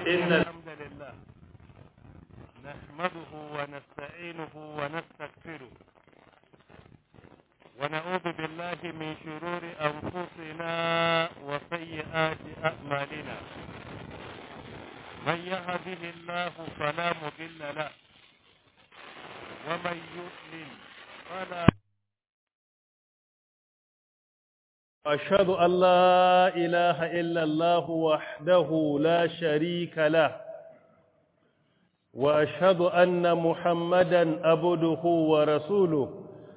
إن الحمد لله نحمده ونستعينه ونستغفره ونعوذ بالله من شرور أنفسنا وسيئات أعمالنا من يهده الله فلا مضل له ومن يضلل فلا أشهد أن لا إله إلا الله وحده لا شريك له وأشهد أن محمدا عبده ورسوله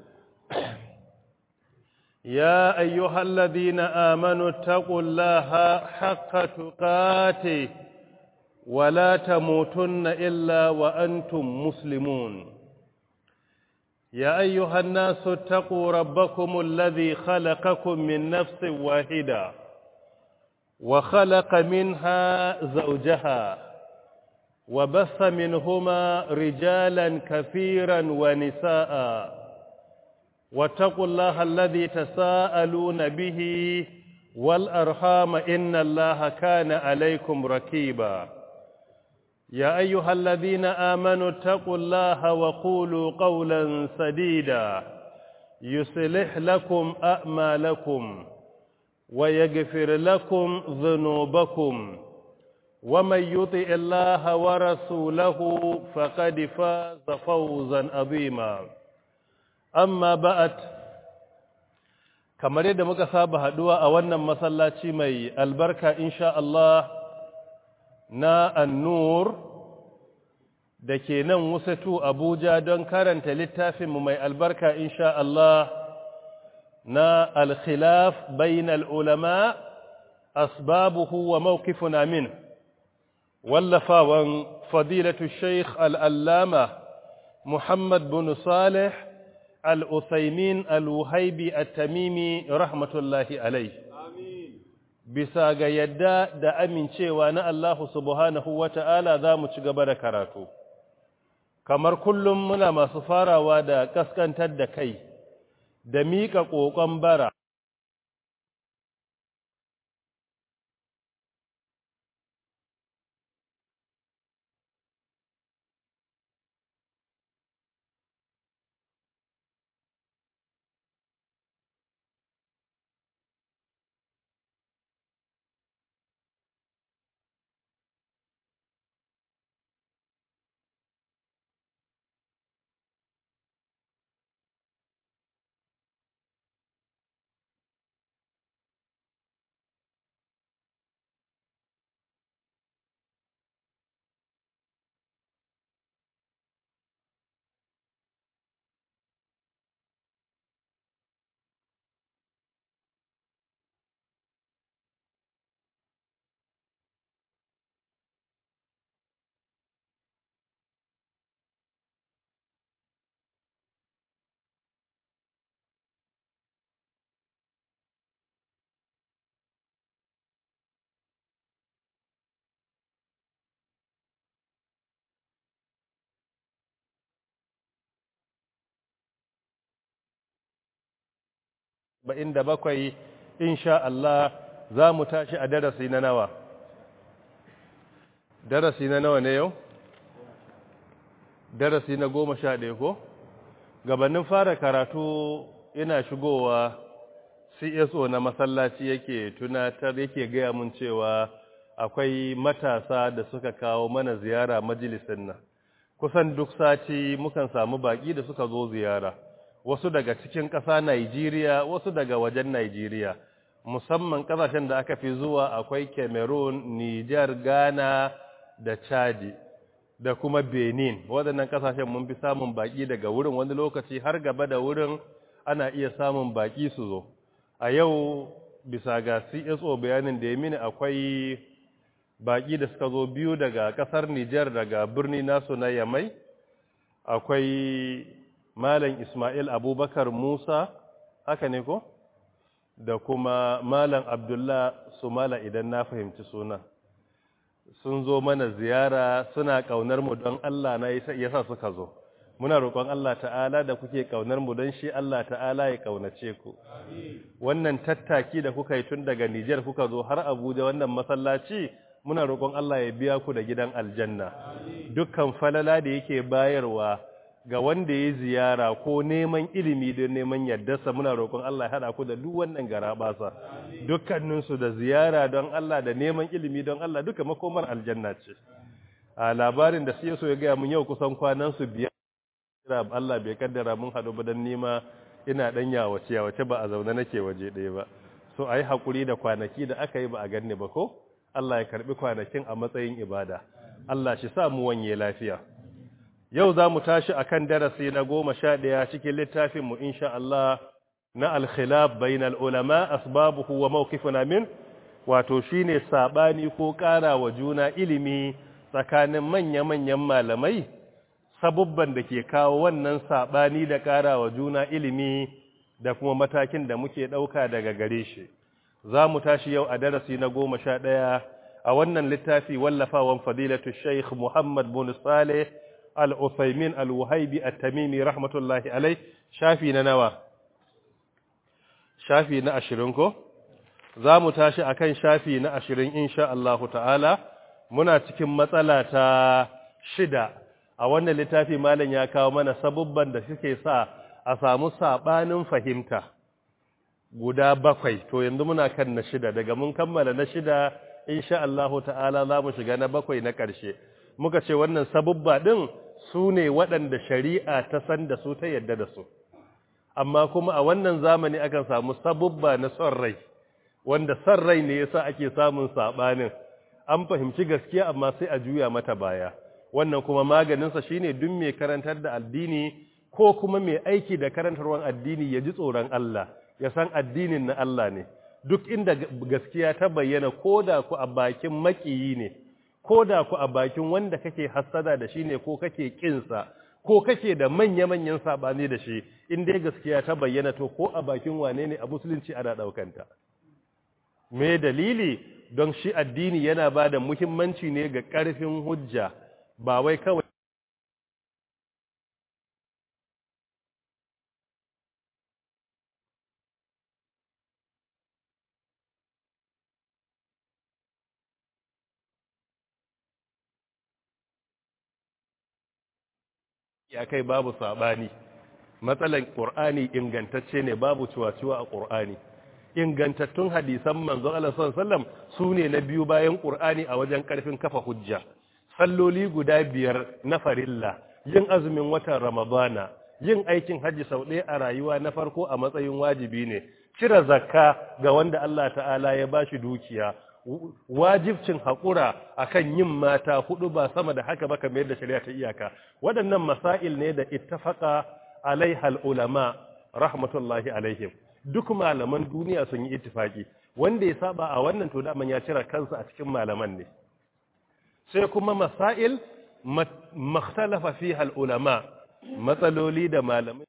يا أيها الذين آمنوا اتقوا الله حق تقاته ولا تموتن إلا وأنتم مسلمون يا أيها الناس اتقوا ربكم الذي خلقكم من نفس واحدة وخلق منها زوجها وبث منهما رجالا كثيرا ونساء واتقوا الله الذي تساءلون به والأرحام إن الله كان عليكم ركيبا يا أيها الذين آمنوا اتقوا الله وقولوا قولا سديدا يصلح لكم أعمالكم ويغفر لكم ذنوبكم ومن يطع الله ورسوله فقد فاز فوزا عظيما أما بعد kamar yadda muka saba haduwa a wannan masallaci mai albarka insha Allah na annur da ke nan wusatu Abuja don karanta littafinmu mai albarka insha Allah na al-khilaf bainal ulama asbabuhu wa mawqifuna min wallafawan fadilatu Sheikh al-Allama Muhammad bin Salih al-Uthaymin al-Wuhaibi at-Tamimi rahmatullahi alayhi bisa ga yadda da amincewa na Allah subhanahu wa ta'ala za mu ci gaba da karatu. Kamar kullum muna masu farawa da kaskantar da kai, da miƙa ƙoƙon bara. ba'in da bakwai insha Allah za mu tashi a darasi na nawa darasi na nawa ne yau darasi na goma sha ɗaya ko gabanin fara karatu ina shigowa cso na masallaci yake tunatar yake gaya mun cewa akwai matasa da suka kawo mana ziyara majalisin nan kusan duk sati mukan samu baki da suka zo ziyara wasu daga cikin ƙasa Najeriya wasu daga wajen Najeriya musamman ƙasashen da aka fi zuwa akwai Cameroon, Niger, Ghana da Chadi da kuma Benin waɗannan ƙasashen mun fi samun baƙi daga wurin wani lokaci har gaba da wurin ana iya samun baƙi su zo a yau bisa ga CSO bayanin da ya mini akwai baƙi da suka zo biyu daga ƙasar Niger daga birni nasu na Yamai akwai Malam Ismail Abubakar Musa, haka ne ko? Da kuma Malam Abdullah Sumala idan na fahimci suna. Sun zo mana ziyara suna ƙaunar mu don Allah na yasa suka zo. Muna roƙon Allah ta'ala da kuke ƙaunar mu don shi Allah ta'ala ya ƙaunace ku. Wannan tattaki da kuka yi tun daga Nijar kuka zo har Abuja wannan masallaci muna roƙon Allah ya biya ku da gidan aljanna dukkan falala da yake bayarwa ga wanda ya ziyara ko neman ilimi don neman yardarsa muna roƙon Allah ya haɗa ku da duk wannan garabasa dukkaninsu da ziyara don Allah da neman ilimi don Allah duka makomar aljanna ce a labarin da sai so ya gaya mun yau kusan kwanan su biyar Allah bai kaddara mun haɗu ba don nema ina ɗan yawace yawace ba a zaune nake waje ɗaya ba so a yi haƙuri da kwanaki da aka yi ba a ganni ba ko Allah ya karɓi kwanakin a matsayin ibada Allah shi sa mu wanye lafiya yau za mu tashi a kan darasi na goma sha ɗaya cikin littafinmu insha Allah na alkhilaf bainal ulama asbabuhu wa mawqifuna min wato shine sabani ko ƙara wa juna ilimi tsakanin manya-manyan malamai sabubban da ke kawo wannan sabani da ƙara wa juna ilimi da kuma matakin da muke ɗauka daga gare shi za mu tashi yau a darasi na goma sha ɗaya a wannan littafi wallafawan fadilatu sheikh muhammad bin saleh al-uthaymin al-wuhaibi at-tamimi rahmatullahi alai shafi na nawa shafi na ashirin ko za mu tashi akan shafi na ashirin insha Allahu ta'ala muna cikin matsala ta shida a wannan littafi malam ya kawo mana sabubban da suke sa a samu sabanin fahimta guda bakwai to yanzu muna kan na shida daga mun kammala na shida insha Allahu ta'ala za mu shiga na bakwai na ƙarshe muka ce wannan sabubba din su ne waɗanda shari'a ta san da su ta yadda da su amma kuma a wannan zamani akan samu sabubba na son rai wanda son rai ne yasa ake samun sabanin an fahimci gaskiya amma sai a juya mata baya wannan kuma maganinsa shine duk mai karantar da addini ko kuma mai aiki da karantarwar addini ya ji tsoron Allah ya san addinin na Allah ne duk inda gaskiya ta bayyana ko da ku a bakin makiyi ne ko da ku a bakin wanda kake hassada da shi ne ko kake kinsa ko kake da manya-manyan sabani da shi in dai gaskiya ta bayyana to ko a bakin wane ne a musulunci ana daukanta me dalili don shi addini yana ba da muhimmanci ne ga ƙarfin hujja ba wai kawai ya kai babu sabani matsalan qur'ani ingantacce ne babu ciwaciwa a qur'ani ingantattun hadisan manzon Allah sallallahu alaihi wasallam sune na biyu bayan qur'ani a wajen karfin kafa hujja salloli guda biyar na farilla yin azumin watan ramadana yin aikin haji sau ɗaya a rayuwa na farko a matsayin wajibi ne cire zakka ga wanda Allah ta'ala ya bashi dukiya wajibcin haƙura akan yin mata hudu ba sama da haka ba kamar yadda shari'a ta iyaka waɗannan masail ne da ittafaqa alaihal ulama rahmatullahi alaihim duk malaman duniya sun yi ittifaki wanda ya saba a wannan to da ya cire kansa a cikin malaman ne sai kuma masail makhtalafa fiha al ulama matsaloli da malamai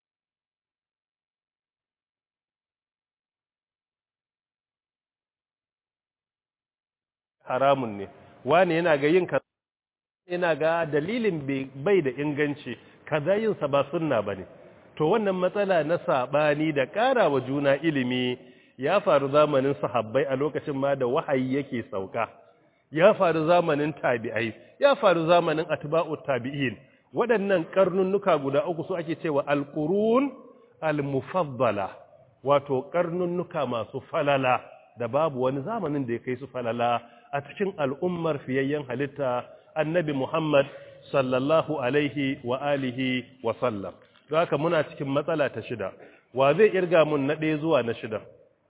haramun ne wani yana ga yin kaza yana ga dalilin bai da inganci kaza yin sa ba sunna bane to wannan matsala na sabani da ƙara wa juna ilimi ya faru zamanin sahabbai a lokacin ma da wahayi yake sauka ya faru zamanin tabi'ai ya faru zamanin atba'ut tabi'in waɗannan karnunnuka guda uku su ake cewa alqurun almufaddala wato karnunnuka masu falala da babu wani zamanin da ya kai su falala a cikin al'ummar fiyayyen halitta annabi Muhammad sallallahu alaihi wa alihi wa sallam. Don haka muna cikin matsala ta shida, wa zai irga mun na ɗaya zuwa na shida?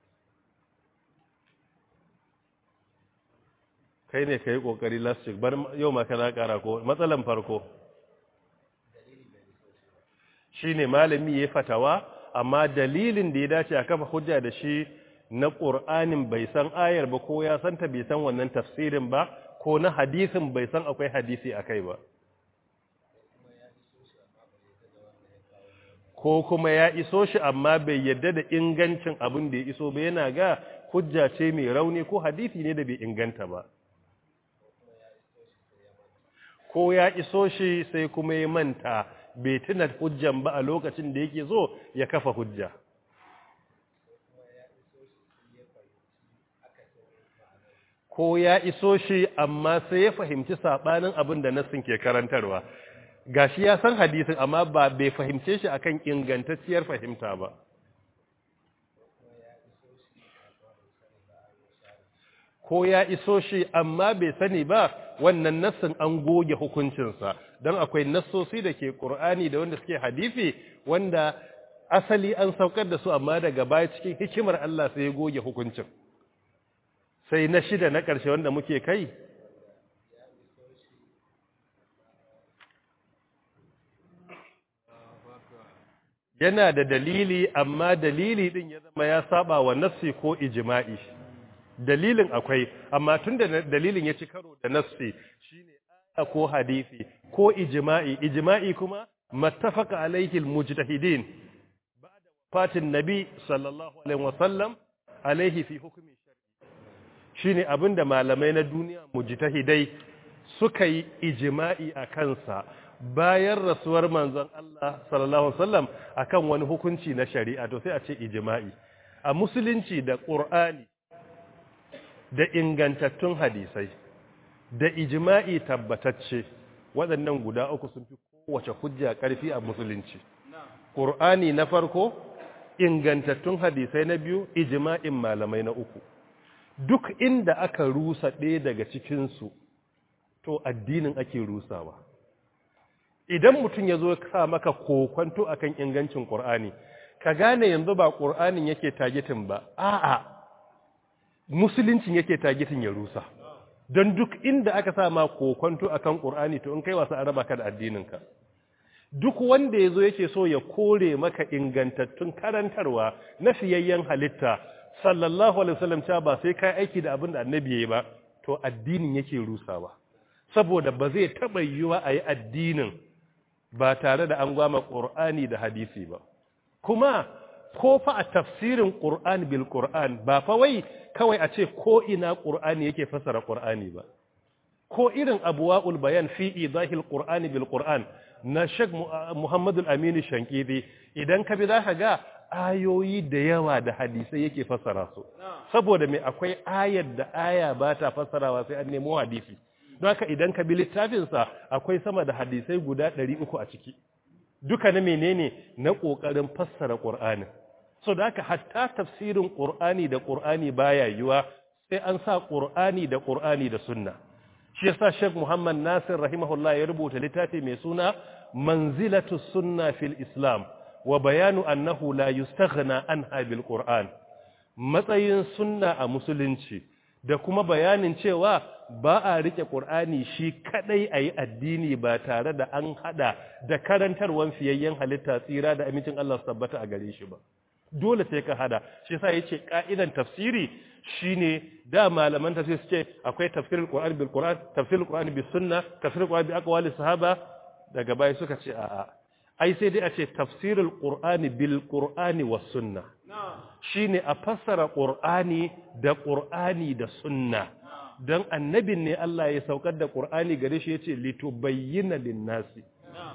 Kai ne ka yi ƙoƙari lastik, bar yau maka na ƙara ko matsalan farko. Shi ne malami ya fatawa, amma dalilin da ya dace a kafa hujja da shi na ƙur'anin bai san ayar ba ko ya santa bai san wannan tafsirin ba ko na hadisin bai san akwai hadisi a kai ba ko kuma ya iso shi amma bai yadda da ingancin abin da ya iso ba yana ga hujja ce mai rauni ko hadisi ne da bai inganta ba ko ya iso shi sai kuma ya manta bai tuna hujjan ba a lokacin da yake zo ya kafa hujja ko ya iso shi amma sai ya fahimci sabanin abin da nassin ke karantarwa gashi ya san hadisin amma ba bai fahimce shi akan ingantacciyar fahimta ba ko ya iso shi amma bai sani ba wannan nassin an goge hukuncinsa don akwai nassosi da ke ƙur'ani da wanda suke hadisi wanda asali an saukar da su amma daga baya cikin hikimar Allah sai ya goge hukuncin sai na shida na ƙarshe wanda muke kai yana da dalili amma dalili din ya zama ya saba wa nassi ko ijma'i dalilin akwai amma tunda dalilin ya ci karo da nassi shine aya ko hadisi ko ijma'i ijma'i kuma mattafaqa alaihi almujtahidin ba'da wafatin nabi sallallahu alaihi wasallam alaihi fi hukmi shar'i shine abinda malamai na duniya mujtahidai suka yi ijma'i a kansa bayan rasuwar manzon Allah sallallahu alaihi wasallam akan wani hukunci na shari'a to sai a ce ijma'i a musulunci da qur'ani da ingantattun hadisai da ijma'i tabbatacce waɗannan guda uku sun fi kowace hujja ƙarfi a musulunci qur'ani na farko ingantattun hadisai na biyu ijma'in malamai na uku duk inda aka rusa ɗaya daga cikinsu to addinin ake rusawa idan mutum ya zo sa maka kokwanto akan ingancin ƙur'ani ka gane yanzu ba ƙur'anin yake tagitin ba a'a musuluncin yake tagitin ya rusa don duk inda aka sa ma kokwanto akan ƙur'ani to in kai wasu an raba ka da addininka duk wanda ya zo yake so ya kore maka ingantattun karantarwa na fiyayyen halitta sallallahu alaihi wasallam cewa ba sai kai aiki da abin da annabi yayi ba to addinin yake rusawa saboda ba zai taba yiwa a yi addinin ba tare da an gwama ƙur'ani da hadisi ba kuma ko fa a tafsirin ƙur'an bil ƙur'an ba fa wai kawai a ce ko ina ƙur'ani yake fasara ƙur'ani ba ko irin abuwa'ul bayan fi idahil ƙur'ani bil ƙur'an na Sheikh Muhammad al-Amin Shankidi idan ka bi zaka ga ayoyi da yawa da hadisai yake fasara su saboda me akwai ayar da aya ba ta fasarawa sai an nemo hadisi don haka idan ka bi littafinsa akwai sama da hadisai guda ɗari uku a ciki duka na menene na ƙoƙarin fassara ƙur'anin so da haka hatta tafsirin ƙur'ani da ƙur'ani baya yiwa sai an sa ƙur'ani da ƙur'ani da sunna shi yasa Sheikh Muhammad Nasir rahimahullah ya rubuta littafi mai suna Manzilatu Sunna fil Islam wa bayanu annahu la yustaghna anha bil Qur'an matsayin sunna a musulunci da kuma bayanin cewa ba a rike Qur'ani shi kadai ayi addini ba tare da an hada da karantarwan fiyayyen halitta tsira da amincin Allah su tabbata a gare shi ba dole sai ka hada shi yasa yace ka'idan tafsiri shine da malaman tafsir suke akwai tafsirul Qur'an bil Qur'an tafsirul Qur'an bis sunna tafsirul Qur'an bi aqwali sahaba daga baya suka ce a'a ai sai dai a ce tafsirul Qur'ani bil Qur'ani was sunna shine a fassara Qur'ani da Qur'ani da sunna dan annabin ne Allah ya saukar da Qur'ani gare shi yace litubayyana lin-nasi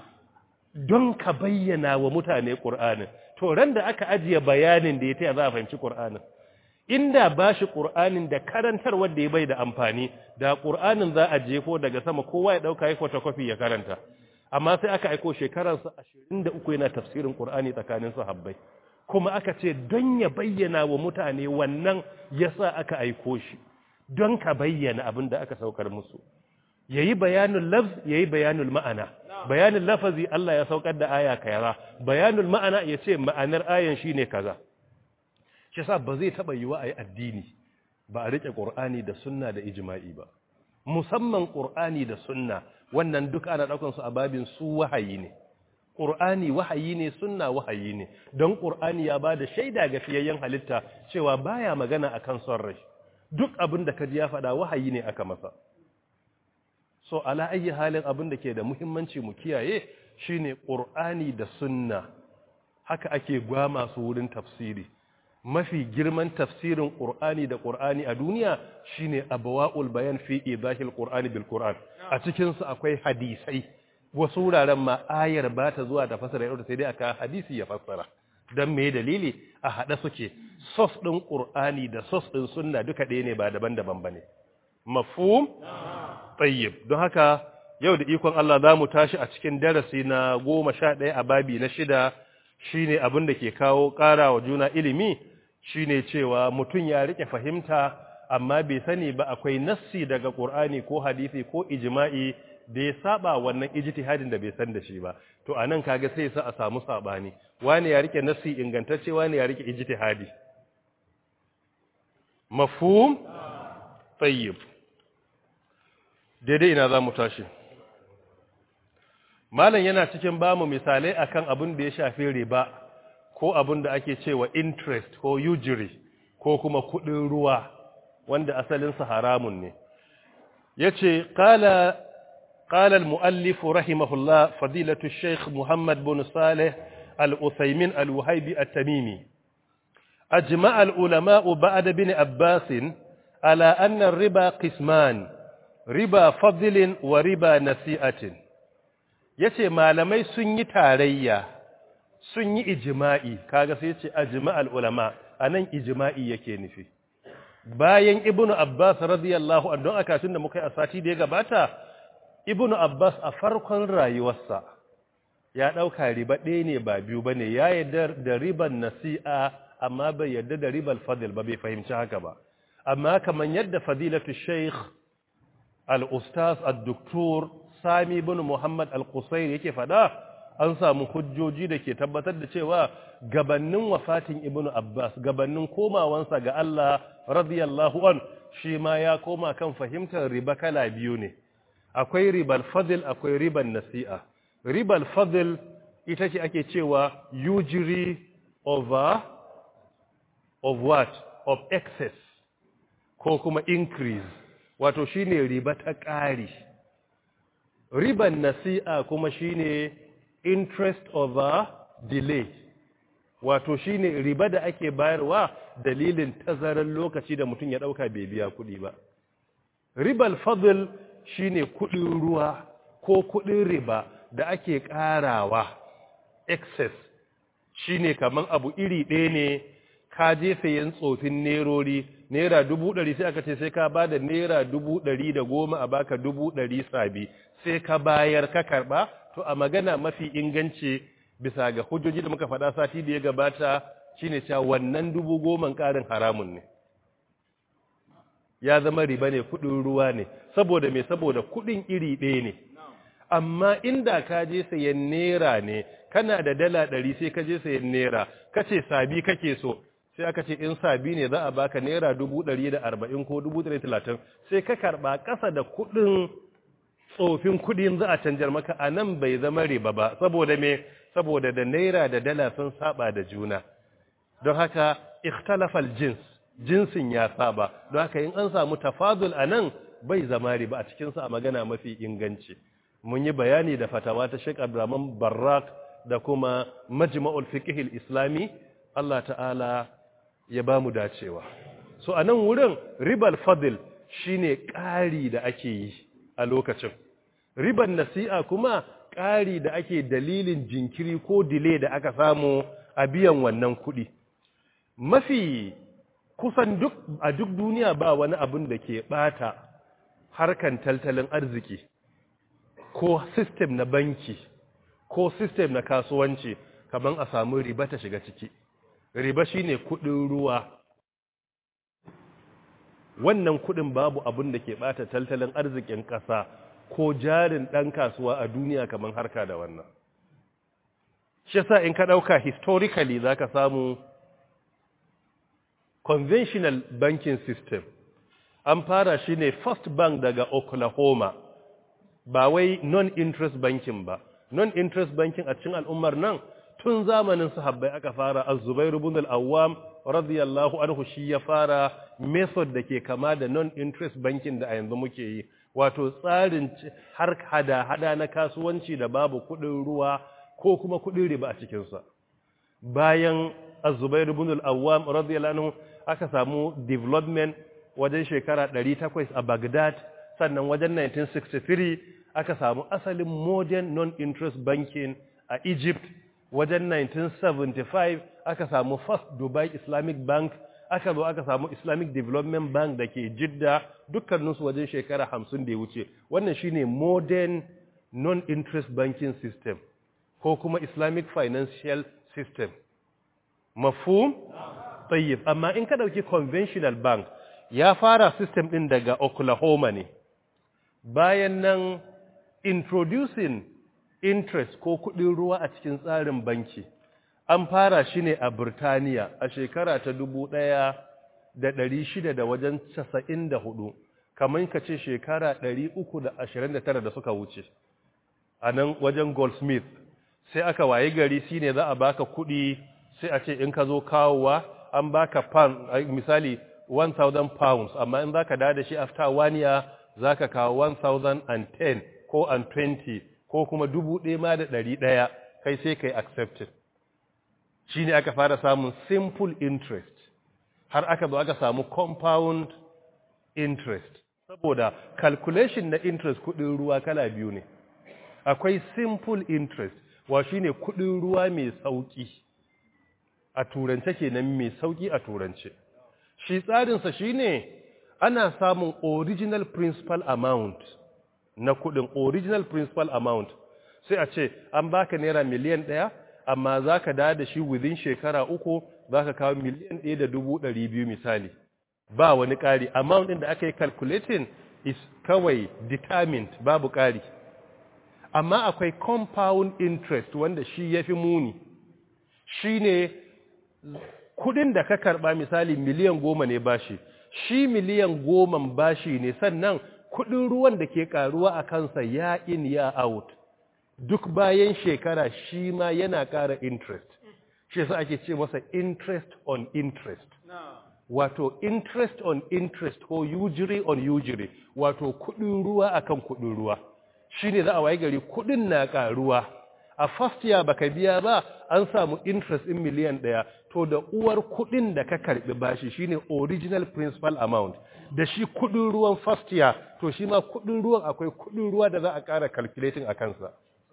don ka bayyana wa mutane Qur'anin to ran da aka ajiye bayanin da ya taya za a fahimci Qur'anin inda ba shi Qur'anin da karantar wanda ya bai da amfani da Qur'anin za a jefo daga sama kowa ya dauka ya photocopy ya karanta amma sai aka aiko shekararsa 23 yana tafsirin Qur'ani tsakanin sahabbai kuma aka ce don ya bayyana wa mutane wannan yasa aka aiko shi don ka bayyana abin da aka saukar musu yayi bayanul lafz yayi bayanul ma'ana bayanul lafazi Allah ya saukar da aya kaza bayanul ma'ana yace ma'anar ayan shine kaza shi yasa ba zai taba yiwa ayi addini ba a rike qur'ani da sunna da ijma'i ba musamman qur'ani da sunna wannan duk ana daukan su a babin su wahayi ne qur'ani wahayi ne sunna wahayi ne don qur'ani ya bada shaida ga fiyayyen halitta cewa baya magana akan son rai duk abin da kaji ya faɗa wahayi ne aka masa so ala ayi halin abin da ke da muhimmanci mu kiyaye shine qur'ani da sunna haka ake gwama su wurin tafsiri mafi girman tafsirin qur'ani da qur'ani a duniya shine abwaul bayan fi idahil qur'ani bil qur'an a cikin su akwai hadisai wasu wuraren ma ayar ba ta zuwa ta fasara yau sai dai aka hadisi ya fassara dan me dalili a hada suke sos din qur'ani da sos din sunna duka ɗaya ne ba daban-daban bane mafhum tayyib don haka yau da ikon Allah za mu tashi a cikin darasi na goma sha ɗaya a babi na shida shine abin da ke kawo ƙara wa juna ilimi shine cewa mutum ya rike fahimta amma bai sani ba akwai nassi daga Qur'ani ko hadisi ko ijma'i da ya saba wannan ijtihadin da bai san da shi ba to anan kaga sai sa a samu sabani wani ya rike nassi ingantacce wani ya rike ijtihadi mafhum tayyib daidai ina za mu tashi malam yana cikin bamu misalai akan abin da ya shafi riba ko abin da ake cewa interest ko usury ko kuma kudin ruwa wanda asalinsa haramun ne yace qala qala al-muallif rahimahullah fadilatu shaykh muhammad bin salih al-uthaymin al-wahibi at-tamimi ajma'a al-ulama ba'da bin abbas ala anna ar-riba qisman riba fadlin wa riba nasi'atin yace malamai sun yi tarayya sun yi ijma'i kaga sai yace ajma'al ulama anan ijma'i yake nufi bayan ibnu abbas radiyallahu anhu aka tunda muka yi a sati da ya gabata ibnu abbas a farkon rayuwarsa ya dauka riba ɗaya ne ba biyu bane ya yarda da riban nasi'a amma bai yarda da ribal fadl ba bai fahimci haka ba amma kaman yadda fadilatu shaykh al-ustaz ad-doktor sami bin muhammad al-qusair yake fada an samu hujjoji da ke tabbatar da cewa gabannin wafatin ibnu abbas gabannin komawansa ga Allah radiyallahu an shi ma ya koma kan fahimtar riba kala biyu ne akwai ribal fadl akwai riban nasi'a ribal fadl ita ce ake cewa usury over of what of excess ko kuma increase wato shine riba ta ƙari riban nasi'a kuma shine interest over delay wato shine riba da ake bayarwa dalilin tazarar lokaci da mutum ya dauka bai biya kuɗi ba ribal fadl shine kuɗin ruwa ko kuɗin riba da ake ƙarawa excess shine kaman abu iri ɗaya ne ka je sayan tsofin nerori naira dubu ɗari sai aka ce sai ka ba da naira dubu ɗari da goma a baka dubu ɗari sabi sai ka bayar ka karɓa to a magana mafi inganci bisa ga hujjoji da muka faɗa sati da ya gabata shine cewa wannan dubu goman ƙarin haramun ne ya zama riba ne kuɗin ruwa ne saboda me saboda kuɗin iri ɗaya ne amma inda ka je sayan naira ne kana da dala ɗari sai ka je sayan naira kace sabi kake so sai aka ce in sabi ne za a baka naira dubu ɗari da arba'in ko dubu ɗari talatin sai ka karɓa ƙasa da kuɗin tsofin kuɗin za a canjar maka a nan bai zama riba ba saboda me saboda da naira da dala sun saba da juna don haka ikhtalafal jins jinsin ya saba don haka in an samu tafadul a nan bai zama riba a cikinsa a magana mafi inganci mun yi bayani da fatawa ta Sheikh Abdurrahman Barrak da kuma Majma'ul Fiqh islami Allah ta'ala ya ba mu dacewa so a nan wurin ribal fadil shine ƙari da ake yi a lokacin riban nasi'a kuma ƙari da ake dalilin jinkiri ko dile da aka samu a biyan wannan kuɗi mafi kusan duk a duk duniya ba wani abin da ke ɓata harkan tattalin arziki ko sistem na banki ko sistem na kasuwanci kamar a samu riba ta shiga ciki riba shine kudin ruwa wannan kudin babu abin da ke bata tattalin arzikin ƙasa ko jarin ɗan kasuwa a duniya kamar harka da wannan shi sa in ka ɗauka historically za ka samu conventional banking system an fara shi ne first bank daga oklahoma ba wai non-interest banking ba non-interest banking a cikin al'ummar nan tun zamanin sahabbai aka fara az-zubair ibn al-awwam radiyallahu anhu shi ya fara method da ke kama da non-interest banking da a yanzu muke yi wato tsarin har hada-hada na kasuwanci da babu kudin ruwa ko kuma kudin riba a cikinsa bayan az-zubair ibn al-awwam radiyallahu anhu aka samu development wajen shekara 800 a Baghdad sannan wajen 1963 aka samu asalin modern non-interest banking a Egypt wajen 1975 aka samu first Dubai Islamic Bank aka zo aka samu islamic development bank da ke jidda dukkaninsu wajen shekara hamsin da ya wuce wannan shine modern non-interest banking system ko kuma islamic financial system mafhum tayyib amma in ka dauki conventional bank ya fara system din daga oklahoma ne bayan nan introducing interest ko kudin ruwa a cikin tsarin banki an fara shi ne a Burtaniya a shekara ta dubu ɗaya da ɗari shida da wajen casa'in da hudu kamar ka ce shekara ɗari uku da ashirin da tara da suka wuce a nan wajen goldsmith sai aka waye gari shi ne za a baka kuɗi sai a ce in ka zo kawowa an baka pound misali 1000 pounds amma in za ka da shi after one year za ka kawo 1010 ko an 20 ko kuma dubu ɗaya ma da ɗari ɗaya kai sai kai accepted shi ne aka fara samun simple interest har aka zo aka samu compound interest saboda calculation na interest kudin ruwa kala biyu ne akwai simple interest wa shi ne kudin ruwa mai sauki a turance kenan mai sauki a turance shi tsarinsa shi ne ana samun original principal amount na kudin original principal amount sai a ce an baka naira miliyan ɗaya amma za ka da da shi within shekara uku za ka kawo miliyan ɗaya da dubu ɗari biyu misali ba wani ƙari amount ɗin da aka yi calculating is kawai determined babu ƙari amma akwai compound interest wanda shi ya fi muni shi ne kudin da ka karɓa misali miliyan goma ne bashi shi miliyan goma bashi ne sannan kudin ruwan da ke ƙaruwa a kansa ya in ya out duk bayan shekara shi ma yana ƙara interest shi yasa ake ce masa interest on interest wato interest on interest ko usury on usury wato kudin ruwa akan kudin ruwa shine za a waye gari kudin na ƙaruwa a first year baka biya ba an samu interest in miliyan ɗaya to da uwar kudin da ka karbi bashi shine original principal amount da shi kudin ruwan first year to shi ma kudin ruwan akwai kudin ruwa da za a ƙara calculating a kansa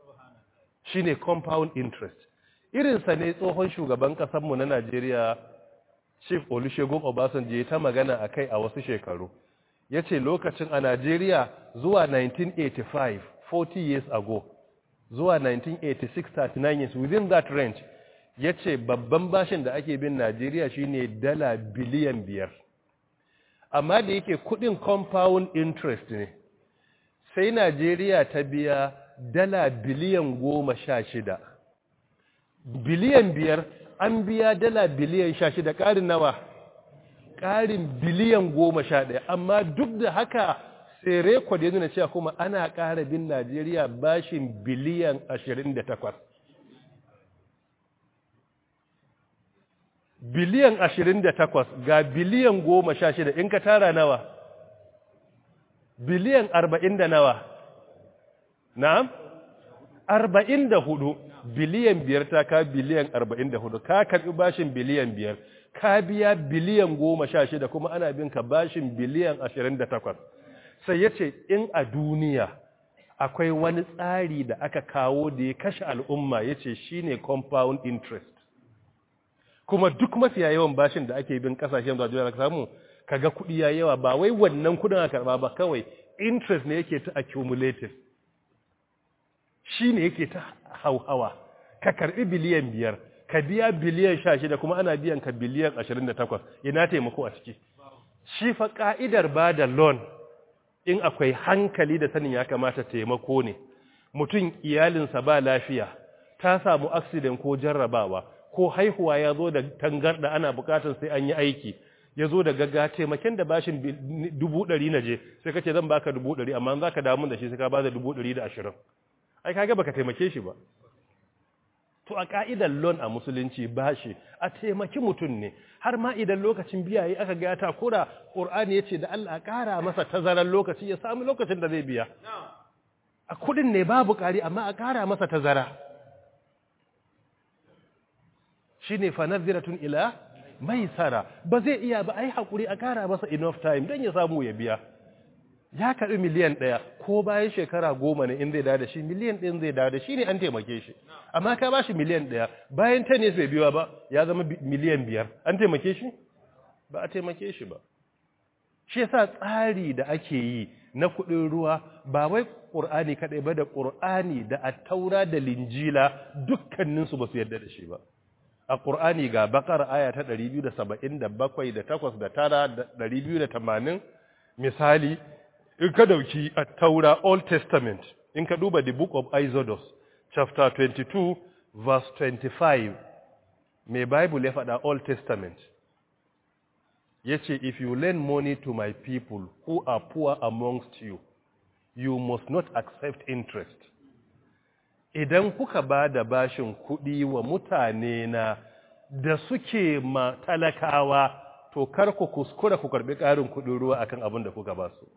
shine compound interest irinsa ne tsohon shugaban ƙasarmu na Najeriya Chief Olusegun Obasanjo ta magana a kai a wasu shekaru ya ce lokacin a Najeriya zuwa 1985 40 years ago zuwa 1986 39 years within that range ya ce babban bashin da ake bin Najeriya shine dala biliyan biyar amma da yake kudin compound interest ne sai Najeriya ta biya dala biliyan goma sha shida biliyan biyar an biya dala biliyan sha shida ƙarin nawa ƙarin biliyan goma sha ɗaya amma duk da haka sai rekod ya nuna cewa kuma ana ƙara bin najeriya bashin biliyan ashirin da takwas biliyan ashirin da takwas ga biliyan goma sha shida in ka tara nawa biliyan arba'in da nawa na'am arba'in da hudu biliyan biyar ta ka biliyan arba'in da hudu ka karɓi bashin biliyan biyar ka biya biliyan goma sha shida kuma ana bin ka bashin biliyan ashirin da takwas sai ya ce in a duniya akwai wani tsari da aka kawo da ya kashe al'umma ya ce shi ne compound interest kuma duk mafiya yawan bashin da ake bin kasashen zuwa duniya samu kaga kuɗi ya yawa ba wai wannan kuɗin a karɓa ba kawai interest ne yake ta accumulative shi ne yake ta hauhawa ka karbi biliyan biyar ka biya biliyan sha shida kuma ana biyan ka biliyan ashirin da takwas ina taimako a ciki shi fa ka'idar ba da loan in akwai hankali da sanin ya kamata taimako ne mutum iyalinsa ba lafiya ta samu accident ko jarrabawa ko haihuwa ya zo da tangarda ana bukatar sai an yi aiki ya zo da gagga taimaken da bashin dubu ɗari na je sai kace zan baka dubu ɗari amma za ka damu da shi sai ka ba da dubu ɗari da ashirin ai kaga baka taimake shi ba to a ka'idar loan a musulunci bashi a taimaki mutum ne har ma idan lokacin biya yi aka ga ta kura qur'ani yace da Allah ƙara masa tazaran lokaci ya samu lokacin da zai biya a kudin ne babu ƙari amma a ƙara masa tazara shine fa nadhiratun ila maisara ba zai iya ba ai hakuri a ƙara masa enough time dan ya samu ya biya ya karɓi miliyan ɗaya ko bayan shekara goma ne in zai da shi miliyan ɗin zai da shi ne an taimake shi amma ka ba shi miliyan ɗaya bayan ta ne bai biya ba ya zama miliyan biyar an taimake shi ba a taimake shi ba shi yasa tsari da ake yi na kuɗin ruwa ba wai ƙur'ani kaɗai ba da ƙur'ani da attaura da linjila dukkaninsu ba su yarda da shi ba a ƙur'ani ga bakar aya ta 277 da 8 da 9 da 280 misali in ka dauki attaura old testament in ka duba the book of exodus chapter 22 verse 25 mai bible ya faɗa old testament ya ce if you lend money to my people who are poor amongst you you must not accept interest idan kuka ba da bashin kuɗi wa mutane na da suke ma talakawa to kar ku kuskura ku karbi ƙarin kuɗin ruwa akan abin da kuka ba su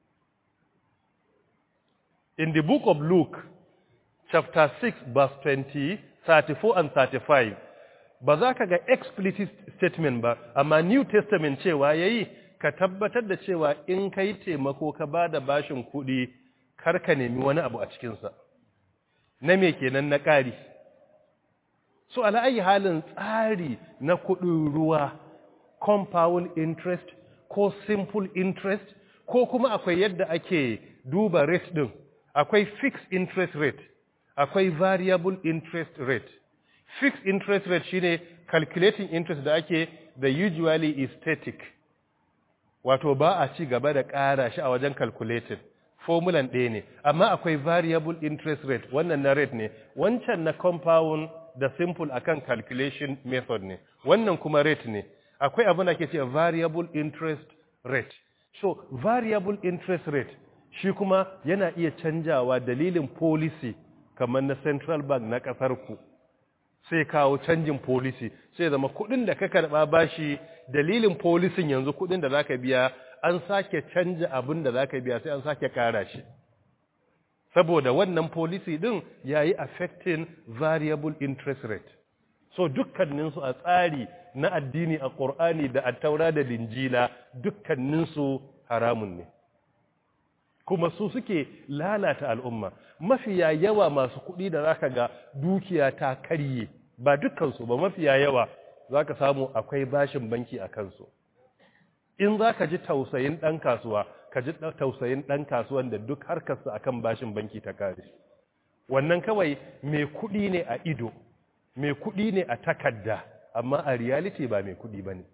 in the book of luke chapter 6 verse 20 34 and 35 ba za ka ga explicit statement ba amma new testament cewa yayi ka tabbatar da cewa in kai taimako ka ba da bashin kuɗi kar ka nemi wani abu a cikinsa na me kenan na ƙari so ala'ayi halin tsari na kuɗin ruwa compound interest ko simple interest ko kuma akwai yadda ake duba rate ɗin akwai fixed interest rate akwai variable interest rate fixed interest rate shine calculating interest da ake da usually is static wato ba a ci gaba da ƙara shi a wajen calculating formulan ɗaya ne amma akwai variable interest rate wannan na rate ne wancan na compound da simple akan calculation method ne wannan kuma rate ne akwai abin da ke ce variable interest rate so variable interest rate shi kuma yana iya canjawa dalilin policy kamar na central bank na ƙasar ku sai kawo canjin policy sai zama kudin da ka karba bashi dalilin policy yanzu kudin da zaka biya an sake canja abin da zaka biya sai an sake kara shi saboda wannan policy din yayi affecting variable interest rate so dukkanin su a tsari na addini a Qur'ani da at-Taura da Linjila dukkanin su haramun ne kuma su suke lalata al'umma mafiya yawa masu kuɗi da zaka ga dukiya ta karye ba dukkansu ba mafiya yawa zaka samu akwai bashin banki a kansu in zaka ji tausayin ɗan kasuwa ka ji tausayin ɗan kasuwan da duk harkarsa akan bashin banki ta kare wannan kawai mai kuɗi ne a ido mai kuɗi ne a takarda amma a reality ba mai kuɗi ba ne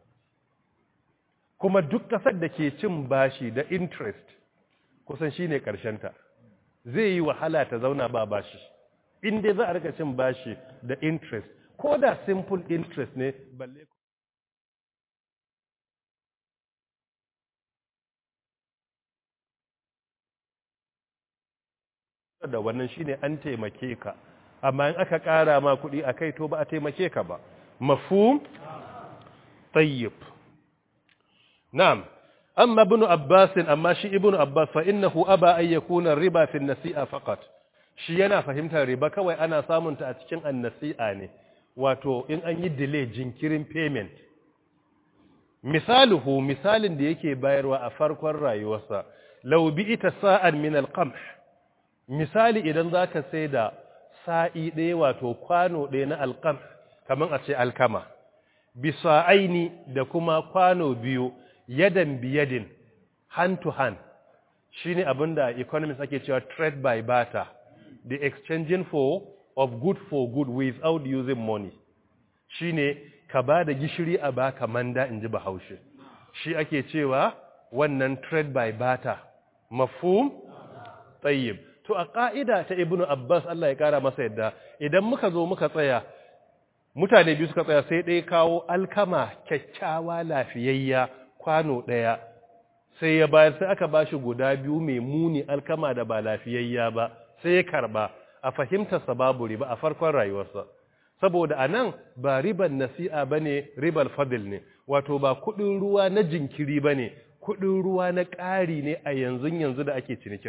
kuma duk ƙasar da ke cin bashi da interest kusan shi ne ta zai yi wahala ta zauna ba bashi in dai za a rika cin bashi da interest ko da simple interest ne balle da wannan shine an taimake ka amma in aka ƙara ma kuɗi a kai to ba a taimake ka ba mafhum tayyib na'am أما ابن عباس أما شي ابن عباس فإنه أبى أن يكون الربا في النسيئة فقط shi yana fahimtar riba kawai ana samunta a cikin annasi'a ne wato in an yi delay jinkirin payment misaluhu misalin da yake bayarwa a farkon rayuwarsa law bi'ita sa'an min al-qamh misali idan zaka sai da sa'i ɗaya wato kwano ɗaya na alqamh kaman a ce alkama bisa'aini da kuma kwano biyu yadan biyadin hand to hand shine abinda economists ake cewa trade by barter the exchanging for of good for good without using money shine ka ba da gishiri a baka manda in ji bahaushe shi ake cewa wannan trade by barter mafhum tayyib to a ka'ida ta ibnu abbas Allah ya kara masa yadda idan muka zo muka tsaya mutane biyu suka tsaya sai ɗaya kawo alkama kyakkyawa lafiyayya kwano ɗaya sai ya bayar sai aka bashi guda biyu mai muni alkama da ba lafiyayya ba sai ya karba a fahimtarsa babu riba a farkon rayuwarsa saboda anan ba riban nasi'a bane ribal fadil ne wato ba kudin ruwa na jinkiri bane kudin ruwa na ƙari ne a yanzu yanzu da ake cinikin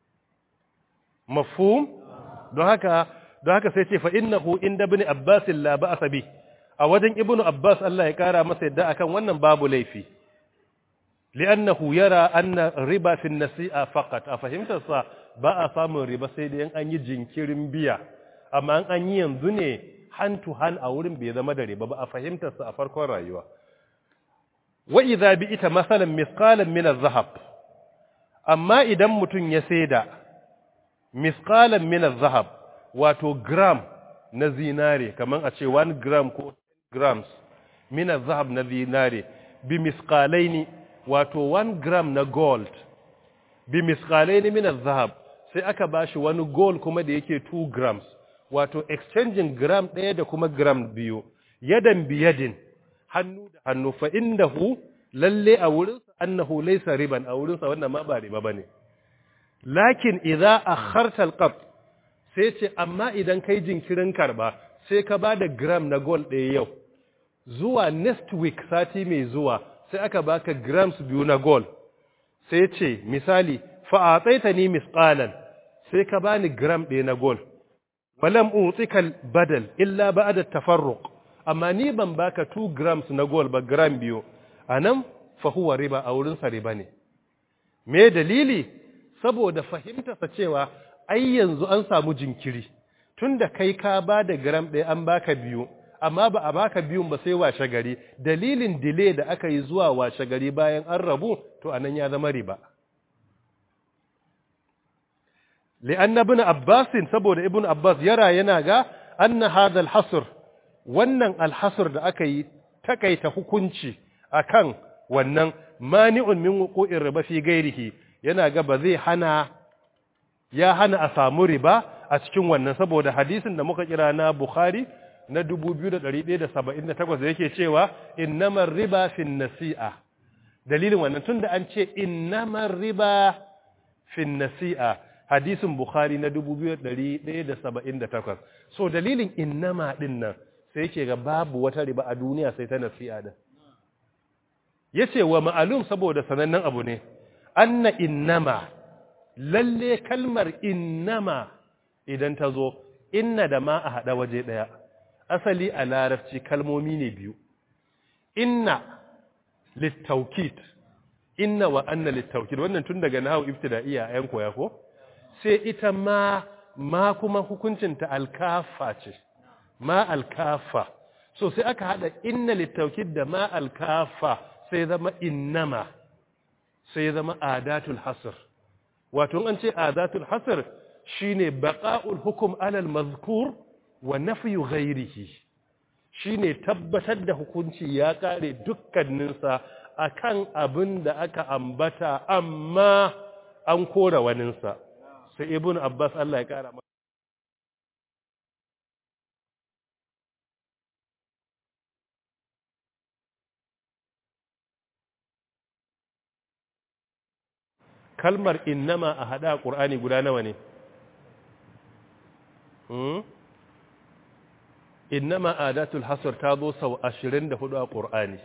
mafhum don haka don haka sai ce fa innahu inda ibn abbas la ba'sa bi a wajen ibn abbas Allah ya kara masa yadda akan wannan babu laifi li'annahu yara anna riba fi an-nasi'a faqat a fahimtarsa ba a samun riba sai da an yi jinkirin biya amma an yi yanzu ne hand to hand a wurin bai zama da riba ba a fahimtarsa a farkon rayuwa wa idza bi'ita masalan misqalan min az-zahab amma idan mutun ya saida misqalan min az-zahab wato gram na zinare kaman a ce 1 gram ko grams min az-zahab na zinare bi misqalaini wato 1 gram na gold bi misqalaini min az-zahab sai aka bashi wani gold kuma da yake 2 grams wato exchanging gram ɗaya da kuma gram biyu yadan biyadin hannu da hannu fa indahu lalle a wurinsa annahu laysa riban a wurinsa wannan ma ba riba bane lakin idza akharta alqab sai ce amma idan kai jinkirin karba sai ka bada gram na gold ɗaya yau zuwa next week sati mai zuwa sai aka baka grams biyu na gold sai ce misali fa ataitani misqalan sai ka bani gram ɗaya na gold falam utika badal illa ba'da tafarruq amma ni ban baka 2 grams na gold ba gram biyu anan fa huwa riba a wurin sa riba ne me dalili saboda fahimtarsa cewa ai yanzu an samu jinkiri tunda kai ka ba da gram ɗaya an baka biyu amma ba a baka biyun ba sai washe gari dalilin delay da aka yi zuwa washe gari bayan an rabu to anan ya zama riba li'anna ibn abbas saboda ibn abbas yara yana ga anna hadha al-hasr wannan al-hasr da aka yi takaita hukunci akan wannan mani'un min wuqu'ir riba fi gairihi yana ga ba zai hana ya hana a samu riba a cikin wannan saboda hadisin da muka kira na Bukhari na 2178 da yake cewa innamar riba fin nasi'a dalilin wannan tunda an ce innamar riba fin nasi'a hadisin Bukhari na 2178 so dalilin innama din nan sai yake ga babu wata riba a duniya sai ta nasi'a din yace wa ma'alum saboda sanannen abu ne anna innama lalle kalmar innama idan ta zo inna da ma a haɗa waje ɗaya asali a larabci kalmomi ne biyu inna littaukit inna wa anna littaukit wannan tun daga nahawu ibtida'iyya a yan koya ko sai ita ma ma kuma hukuncinta alkafa ce ma alkafa so sai aka haɗa inna littaukit da ma alkafa sai zama innama sai zama adatul hasr wato an ce adatul hasr shine baqa'ul hukm alal mazkur wa nafyu ghairihi shine tabbatar da hukunci ya kare dukkaninsa akan abin da aka ambata amma an kora waninsa sai ibnu abbas Allah ya kara kalmar innama a hada ƙur'ani guda nawa ne innama adatul hasr ta zo sau 24 a ƙur'ani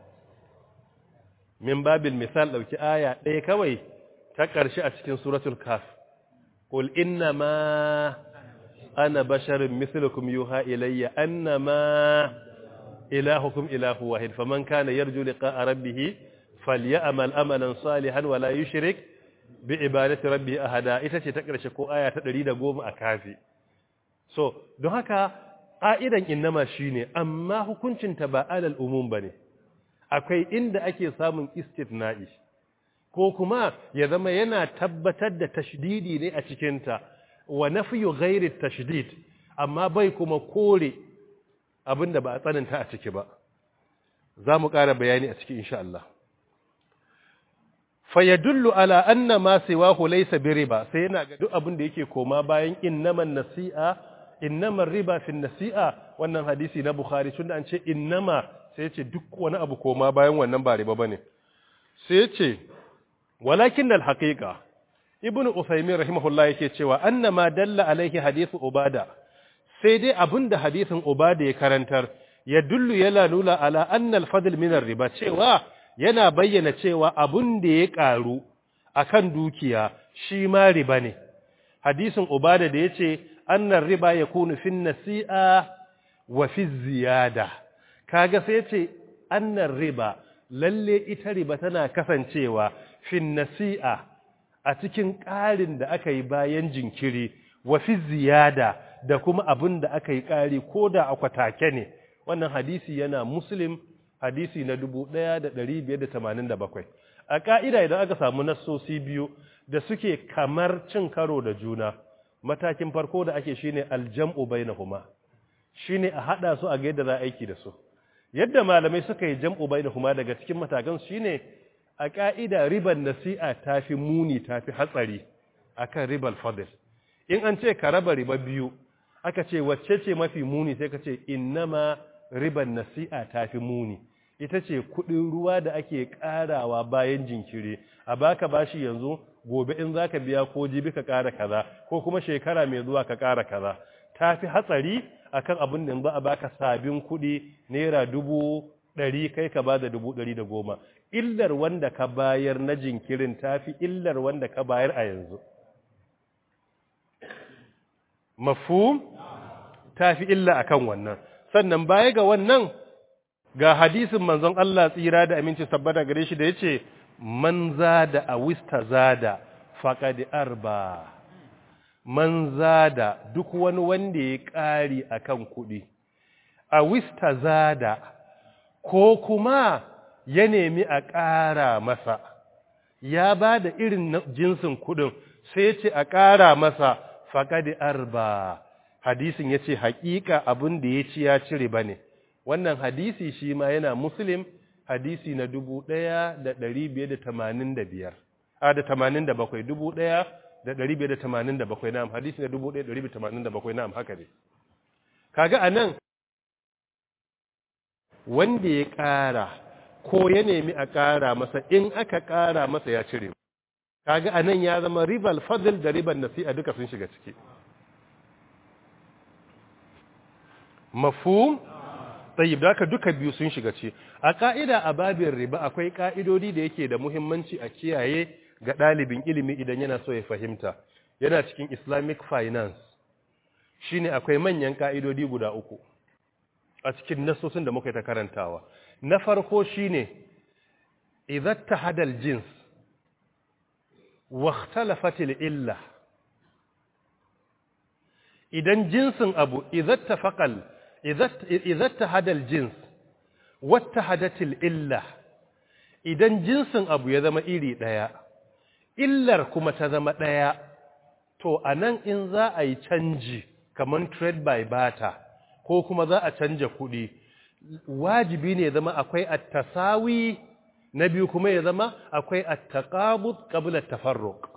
min babil misal ɗauki aya ɗaya kawai ta ƙarshe a cikin suratul kaf qul innama ana basharin mislukum yuha ilayya annama ilahukum ilahu wahid faman kana yarju liqa'a rabbih falyamal amalan salihan wala yushrik bi ibadati rabbi ahada ita ce ta ƙarshe ko aya ta 110 a kafi so don haka ƙa'idan innama shine amma hukuncinta ba alal umum bane akwai inda ake samun istithna'i ko kuma ya zama yana tabbatar da tashdidi ne a cikinta wa nafyu ghairi tashdid amma bai kuma kore abinda ba a tsananta a ciki ba za mu ƙara bayani a ciki insha Allah fayadullu ala anna ma siwahu laysa biriba sai yana ga duk abin da yake koma bayan innaman nasi'a innaman riba fi nasi'a wannan hadisi na bukhari tunda an ce innama sai ce duk wani abu koma bayan wannan ba riba bane sai ce walakin al haqiqa ibnu usaymin rahimahullah yake cewa annama dalla alaihi hadithu ubada sai dai abinda hadisin ubada ya karantar ya dullu yana nuna ala anna al fadl min riba cewa yana bayyana cewa abun da ya ƙaru a kan dukiya shi ma riba ne. Hadisin Ubada da ya ce, annan riba ya kunu fin nasi'a wa fi ziyada. Kaga sai ce, annan riba, lalle ita riba tana kasancewa fin nasi'a a cikin ƙarin da aka yi bayan jinkiri, wa fi ziyada da kuma abin da aka yi ƙari ko da akwatake ne. Wannan hadisi yana Muslim hadisi na 1587 a ka'ida idan aka samu nassosi biyu da suke kamar cin karo da juna matakin farko da ake shine aljam'u bainahuma shine a hada su a ga yadda za a aiki da su yadda malamai suka yi jam'u bainahuma daga cikin matakan shine a ka'ida riban nasi'a tafi muni tafi hatsari akan ribal fadl in an ce ka raba riba biyu aka ce wacce ce mafi muni sai ka ce innama riban nasi'a tafi muni ita ce kudin ruwa da ake karawa bayan jinkiri a baka bashi yanzu gobe in zaka biya ko jibi ka kara kaza ko kuma shekara mai zuwa ka kara kaza tafi hatsari akan abin da za a baka sabin kudi naira dubu ɗari kai ka bada dubu ɗari da goma illar wanda ka bayar na jinkirin tafi illar wanda ka bayar a yanzu mafhum tafi illa akan wannan sannan baya ga wannan ga hadisin manzon Allah tsira da aminci sabbata gare shi da yace man zada a wista zada faqad arba man zada duk wani wanda ya ƙari akan kuɗi a wista zada ko kuma ya nemi a ƙara masa ya ba da irin jinsin kuɗin sai ce a ƙara masa faqad arba hadisin yace haƙiƙa abin da ya ci ya cire bane wannan hadisi shi ma yana muslim hadisi na dubu ɗaya da ɗari biyar da tamanin da biyar a da tamanin da bakwai dubu ɗaya da ɗari biyar da tamanin da bakwai na'am hadisi na dubu ɗaya da ɗari biyar da tamanin da bakwai na'am haka ne kaga a nan wanda ya ƙara ko ya nemi a ƙara masa in aka ƙara masa ya cire kaga a nan ya zama ribal fadl da ribal nasi'a duka sun shiga ciki mafhum tsayib da duka biyu sun shiga ce a ka'ida a babin riba akwai ka'idodi da yake da muhimmanci a kiyaye ga ɗalibin ilimi idan yana so ya fahimta yana cikin islamic finance shine akwai manyan ka'idodi guda uku a cikin nasosin da muka yi ta karantawa na farko shine idan tahadal jins wa ikhtalafatil illa idan jinsin abu idan tafaqal إذا اتحد الجنس واتحدت الإلة idan jinsin abu ya zama iri ɗaya illar kuma ta zama ɗaya to a nan in za a yi canji kamar trade by barter ko kuma za a canja kuɗi wajibi ne zama akwai attasawi na biyu kuma ya zama akwai attaqabud qabla tafarruq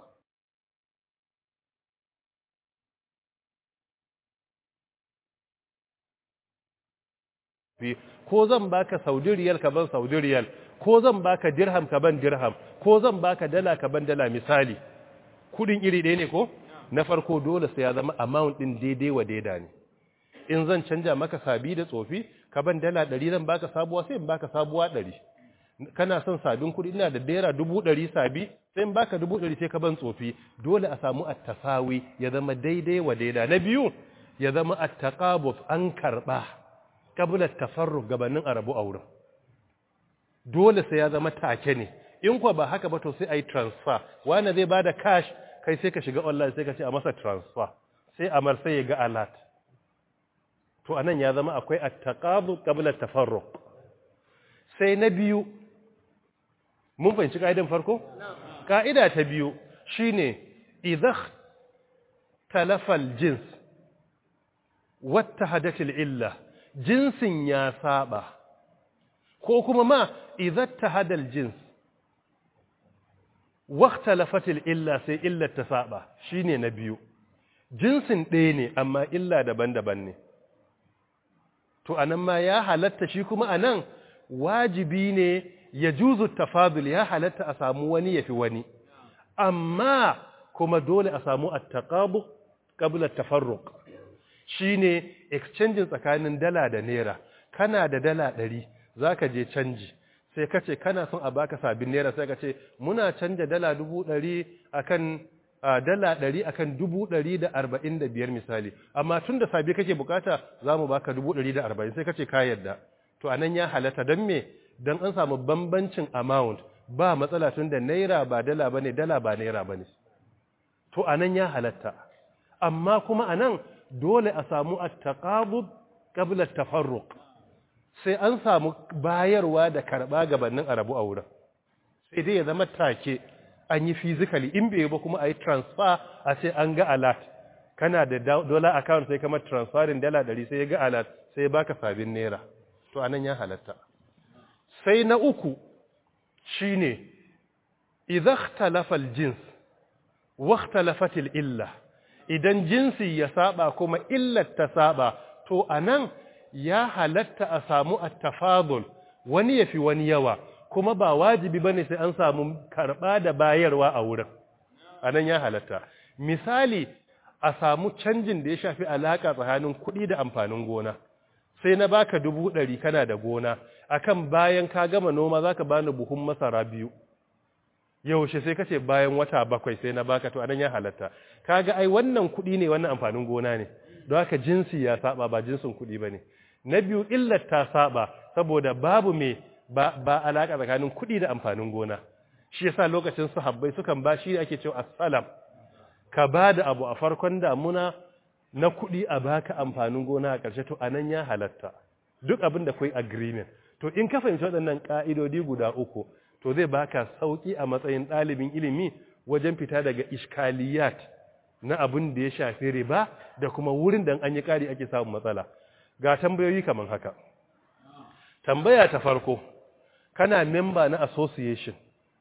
ko zan baka saudi riyal ka ban saudi riyal ko zan baka dirham ka ban dirham ko zan baka dala ka ban dala misali kudin iri ɗaya ne ko na farko dole sai ya zama amount din daidai wa daida ne in zan canja maka sabi da tsofi ka ban dala ɗari zan baka sabuwa sai in baka sabuwa ɗari kana son sabin kuɗi ina da naira dubu ɗari sabi sai in baka dubu ɗari sai ka ban tsofi dole a samu attasawi ya zama daidai wa daida na biyu ya zama attaqabut an karɓa kabilar tafarru gabanin arabu a wurin dole sai ya zama take ne in kuwa ba haka ba to sai a yi transfer wani zai ba da cash kai sai ka shiga online sai ka ce a masa transfer sai amar sai ya ga alert to anan ya zama akwai attaqabu qabla tafarruq sai na biyu mun fahimci kaidan farko kaida ta biyu shine idza talafa aljins wattahadat illa jinsin ya saba ko kuma ma idza tahada aljins واختلفت illa sai illar ta saba shine na biyu jinsin ɗaya ne amma illa daban-daban ne to anan ma ya halatta shi kuma anan wajibi ne ya juzu tafadul ya halatta a samu wani yafi wani amma kuma dole a samu at-taqabu qabla at-tafarruq shine exchange tsakanin dala da naira kana da dala 100 zaka je canji sai ka ce kana son a baka sabin naira sai ka ce muna canja dala dubu ɗari akan dala ɗari akan dubu ɗari da arba'in da biyar misali amma tun da sabi kake bukata za mu baka dubu ɗari da arba'in sai ka ce ka yadda to a nan ya halatta don me don an samu bambancin amount ba matsala tun da naira ba dala ba ne dala ba naira ba ne to a nan ya halatta amma kuma a nan dole a samu at-taqabud qabla at-tafarruq sai an samu bayarwa da karɓa gabanin a rabu a wurin sai dai ya zama take an yi physically in bai ba kuma a yi transfer a ce an ga alert kana da dollar account sai kamar transferin dala ɗari sai ya ga alert sai ya baka sabin naira to anan ya halatta sai na uku shine idza ikhtalafa al-jins wa ikhtalafat illa idan jinsi ya saba kuma illar ta saba to anan ya halatta a samu at-tafadul wani yafi wani yawa kuma ba wajibi bane sai an samu karba da bayarwa a wurin anan ya halatta misali a samu canjin da ya shafi alaka tsakanin kuɗi da amfanin gona sai na baka dubu ɗari kana da gona akan bayan ka gama noma zaka bani buhun masara biyu yaushe sai kace bayan wata bakwai sai na baka to anan ya halatta kaga ai wannan kuɗi ne wannan amfanin gona ne don haka jinsi ya saba ba jinsin kuɗi bane na biyu illar ta saba saboda babu me ba ba alaka tsakanin kuɗi da amfanin gona shi yasa lokacin sahabbai sukan ba shi ake cewa assalam ka bada abu a farkon damuna na kuɗi a baka amfanin gona a ƙarshe to anan ya halatta duk abin da kai agreement to in ka fahimci waɗannan ƙa'idodi guda uku to zai baka sauki a matsayin ɗalibin ilimi wajen fita daga iskaliyat na abin da ya shafi riba da kuma wurin da an yi ƙari ake samun matsala ga tambayoyi kamar haka tambaya ta farko kana memba na association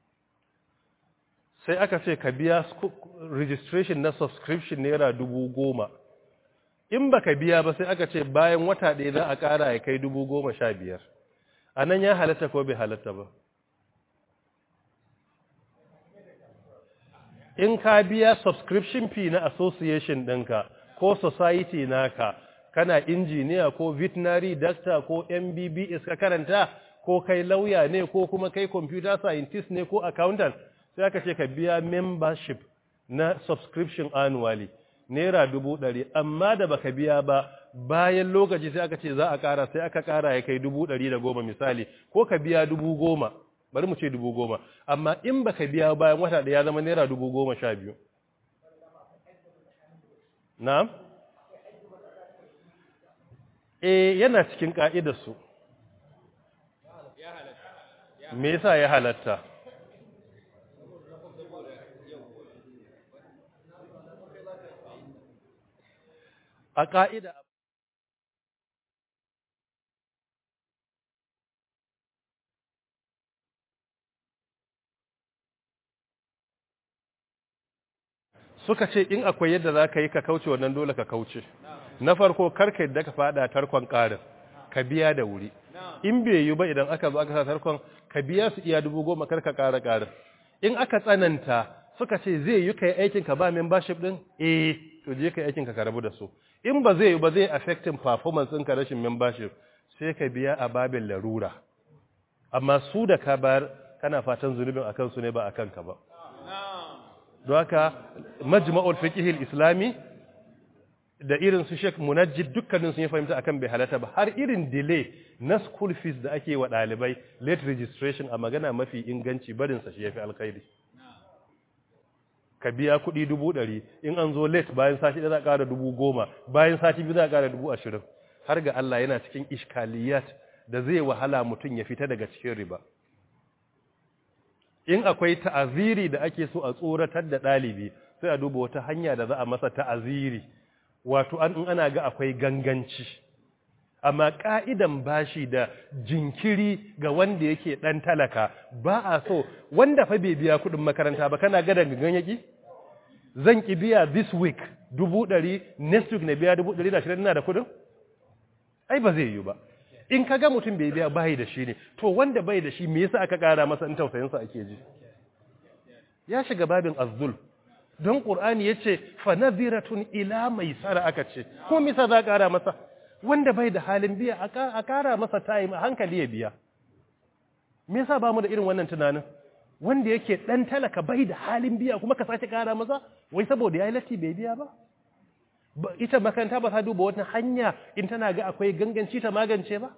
sai aka ce ka biya registration na subscription naira dubu goma in baka biya ba sai aka ce bayan wata ɗaya za a ƙara ya kai dubu goma sha biyar a nan ya halatta ko bai halatta ba in ka biya subscription fee na association ɗinka ko society naka kana injiniya ko veterinary doctor ko mbbs ka karanta ko kai lauya ne ko kuma kai computer scientist ne ko accountant sai aka ce ka biya membership na subscription annually naira dubu ɗari amma da baka biya ba bayan lokaci sai aka ce za a ƙara sai aka ƙara ya kai dubu ɗari da goma misali ko ka biya dubu goma bari mu ce dubu goma amma in baka biya bayan wata ɗaya ya zama naira dubu goma sha biyu na'am eh yana cikin ƙa'idarsu me yasa ya halatta a ƙa'ida suka ce in akwai yadda za ka yi ka kauce wannan dole ka kauce na farko karka yadda ka fada tarkon ƙarin ka biya da wuri in bai yi ba idan aka zo aka sa tarkon ka biya su iya dubu goma karka ƙara ƙarin in aka tsananta suka ce zai yi ka yi aikin ka ba membership din eh to je ka yi aikin ka ka rabu da su in ba zai yi ba zai affecting performance ɗinka rashin membership sai ka biya a babin larura amma su da ka bayar kana fatan zunubin a kansu ne ba a kanka ba don haka majma'ul fiqhil islami da irin su Sheikh Munajjid dukkanin sun yi fahimta akan bai halatta ba har irin delay na school fees da ake wa dalibai late registration a magana mafi inganci barin sa shi yafi alkhairi ka biya kuɗi dubu ɗari in an zo late bayan sati ɗaya za a ƙara dubu goma bayan sati biyu za a ƙara dubu ashirin har ga Allah yana cikin iskaliyat da zai wahala mutum ya fita daga cikin riba in akwai ta'aziri da ake so a tsoratar da ɗalibi sai a duba wata hanya da za a masa ta'aziri wato an in ana ga akwai ganganci amma ka'idan bashi da jinkiri ga wanda yake dan talaka ba a so wanda fa bai biya kudin makaranta ba kana ga gangan yaki zan ki biya this week dubu ɗari next week na biya dubu ɗari da shirin ina da kudin ai ba zai yi ba in ka ga mutum bai biya bai da shi ne to wanda bai da shi me yasa aka kara masa in tausayinsa ake ji ya shiga babin azzul don ƙur'ani ya ce fanaziratun ila mai tsara aka ce ko misa za a ƙara masa wanda bai da halin biya a ƙara masa time a hankali ya biya me yasa ba mu da irin wannan tunanin wanda yake ɗan talaka bai da halin biya kuma ka sake ƙara masa wai saboda ya yi latti bai biya ba ita makaranta ba ta duba wata hanya in tana ga akwai ganganci ta magance ba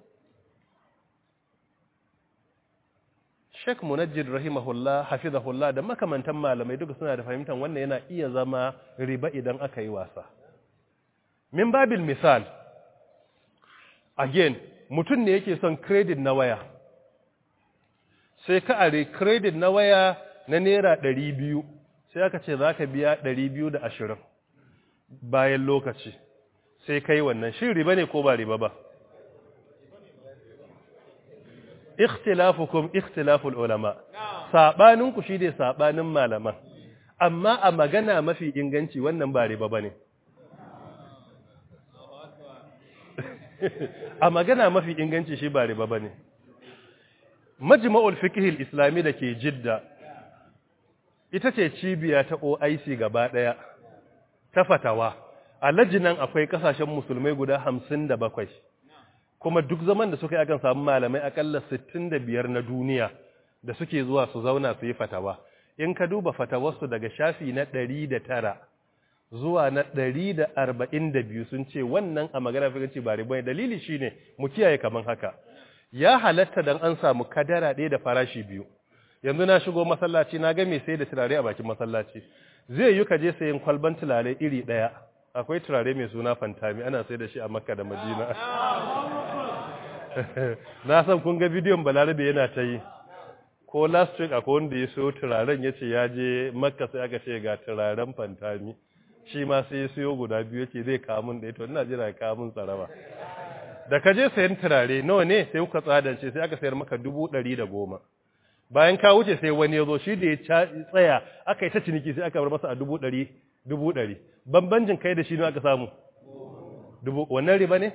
Sheikh Munajjid rahimahullah hafizahullah da makamantan malamai duka suna da fahimtar wannan yana iya zama riba idan aka yi wasa. Min babil misal again mutum ne yake son credit na waya sai ka are credit na waya na naira ɗari biyu sai aka ce za ka biya ɗari biyu da ashirin bayan lokaci sai kai wannan shi riba ne ko ba riba ba ikhtilafukum ikhtilaful ulama sabaninku shi ne sabanin malaman amma a magana mafi inganci wannan ba riba bane a magana mafi inganci shi ba riba bane majma'ul fiqh al-islami dake jidda ita ce cibiya ta OIC gaba daya ta fatawa a lajinan akwai kasashen musulmai guda 57 kuma duk zaman da suka yi akan samu malamai akalla 65 na duniya da suke zuwa su zauna su yi fatawa in ka duba fatawarsu daga shafi na 109 zuwa na 142 sun ce wannan a magana fikanci ba riba dalili shine mu kiyaye kaman haka ya halatta dan an samu kadara ɗaya da farashi biyu yanzu na shigo masallaci na ga mai sai da turare a bakin masallaci zai yi ka je sayin kwalban turare iri ɗaya akwai turare mai suna fantami ana sai da shi a makka da madina na san kun ga bidiyon balarabe yana ta yi ko last week akwai wanda ya so turaren ya ce ya je makka sai aka ce ga turaren fantami shi ma sai ya siyo guda biyu yake zai kamun da ita ina jira kamun tsaraba da ka je sayan turare nawa ne sai kuka tsadance sai aka sayar maka dubu ɗari da goma bayan ka wuce sai wani ya zo shi da ya tsaya aka yi ta ciniki sai aka bar masa a dubu ɗari dubu ɗari bambancin kai da shi ne aka samu dubu wannan riba ne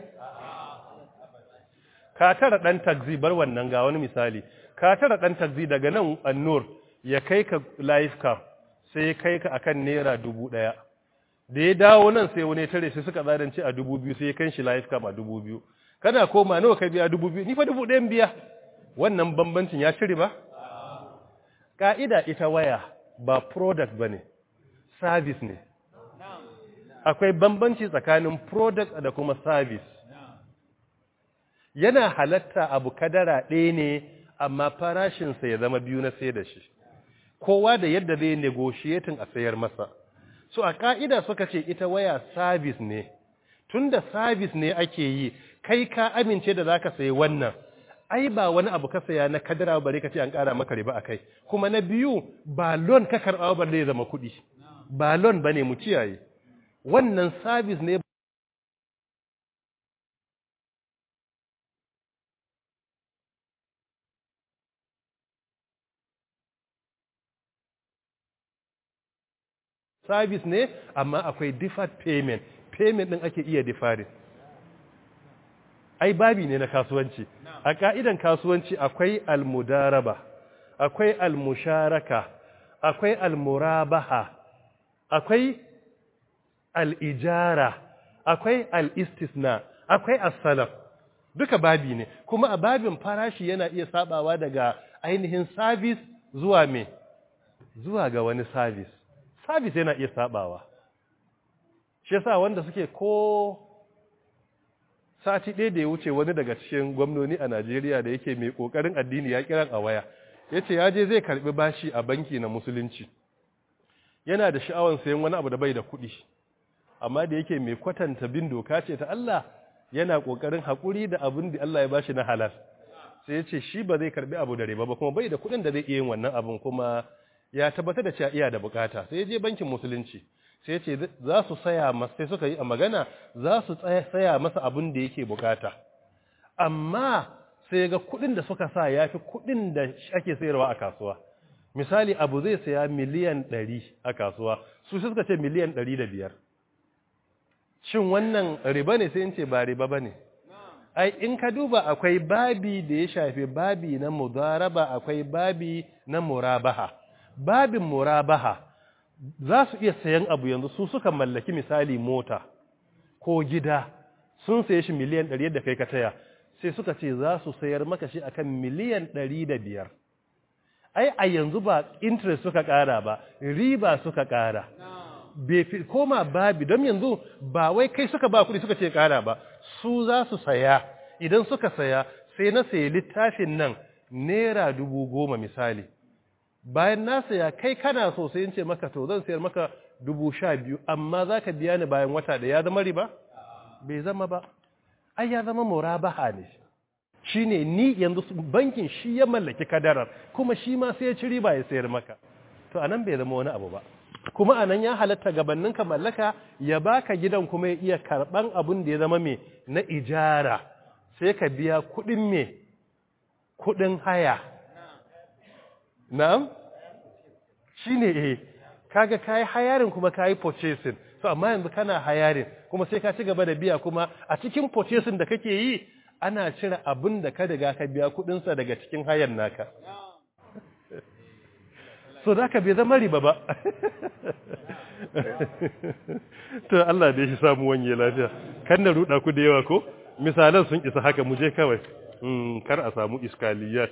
ka tara ɗan taxi bar wannan ga wani misali ka tara ɗan taxi daga nan annur ya kai ka life cam sai kai ka akan naira dubu ɗaya da ya dawo nan sai wani tare sai suka zadance a dubu biyu sai ya kan shi life cam a dubu biyu kana koma nawa ka biya dubu biyu ni fa dubu ɗayan biya wannan bambancin ya cire ba ka'ida ita waya ba product ba ne service ne akwai bambanci tsakanin product da kuma service yana halatta abu kadara ɗaya ne amma farashinsa ya zama biyu na sai da shi kowa da yadda zai negotiating a sayar masa so a ka'ida suka ce ita waya service ne tunda service ne ake yi kai ka amince da zaka sayi wannan ai ba wani abu ka saya na kadara bare ka ce an ƙara maka riba akai kuma na biyu ba loan ka karɓa ba zai zama kuɗi ba loan bane mu kiyaye wannan service ne service ne amma akwai deferred payment payment din ake iya deferring ai babi ne na kasuwanci a ka'idan kasuwanci akwai almudaraba akwai almusharaka akwai almurabaha akwai al'ijara akwai al'istisna akwai as-salaf duka babi ne kuma a babin farashi yana iya sabawa daga ainihin service zuwa me zuwa ga wani service service yana iya sabawa shi yasa wanda suke ko sati ɗaya da ya wuce wani daga cikin gwamnoni a Najeriya da yake mai ƙoƙarin addini ya kiran a waya ya ce ya je zai karɓi bashi a banki na musulunci yana da sha'awar sayan wani abu da bai da kuɗi amma da yake mai kwatanta bin doka ce ta Allah yana ƙoƙarin haƙuri da abin da Allah ya bashi na halal sai ya ce shi ba zai karɓi abu da riba ba kuma bai da kuɗin da zai iya yin wannan abin kuma ya tabbatar da cewa iya da bukata sai ya je bankin musulunci sai ce za su saya masa sai suka yi a magana za su saya masa abin da yake bukata amma sai ga kudin da suka sa ya fi kudin da ake sayarwa a kasuwa misali abu zai saya miliyan 100 a kasuwa su suka ce miliyan 105 shin wannan riba ne sai in ce ba riba ba ne ai in ka duba akwai babi da ya shafi babi na mudaraba akwai babi na murabaha babin murabaha za su iya sayan abu yanzu su suka mallaki misali mota ko gida sun saye shi miliyan 100 da kai ka taya sai suka ce za su sayar maka shi akan miliyan 105 ai a yanzu ba interest suka kara ba riba suka kara bai fi koma babi don yanzu ba wai kai suka ba kuɗi suka ce kara ba su za su saya idan suka saya sai na sayi littafin nan naira dubu goma misali bayan na saya kai kana so sai in ce maka to zan sayar maka dubu sha biyu amma za ka biya ni bayan wata da ya zama riba? bai zama ba ai ya zama murabaha ne shine ni yanzu bankin shi ya mallaki kadarar kuma shi ma sai ya ci riba ya sayar maka to anan bai zama wani abu ba kuma anan ya halatta gabanin ka mallaka ya baka gidan kuma ya iya karban abun da ya zama me na ijara sai ka biya kudin me kudin haya na'am shine eh kaga kai hayarin kuma kai purchasing so amma yanzu kana hayarin kuma sai ka ci gaba da biya kuma a cikin purchasing da kake yi ana cire abin da ka riga ka biya kudinsa daga cikin hayan naka so da ka bai zama riba ba to Allah da shi samu wanye lafiya kan na ruda ku da yawa ko misalan sun isa haka mu je kawai kar a samu iskaliyat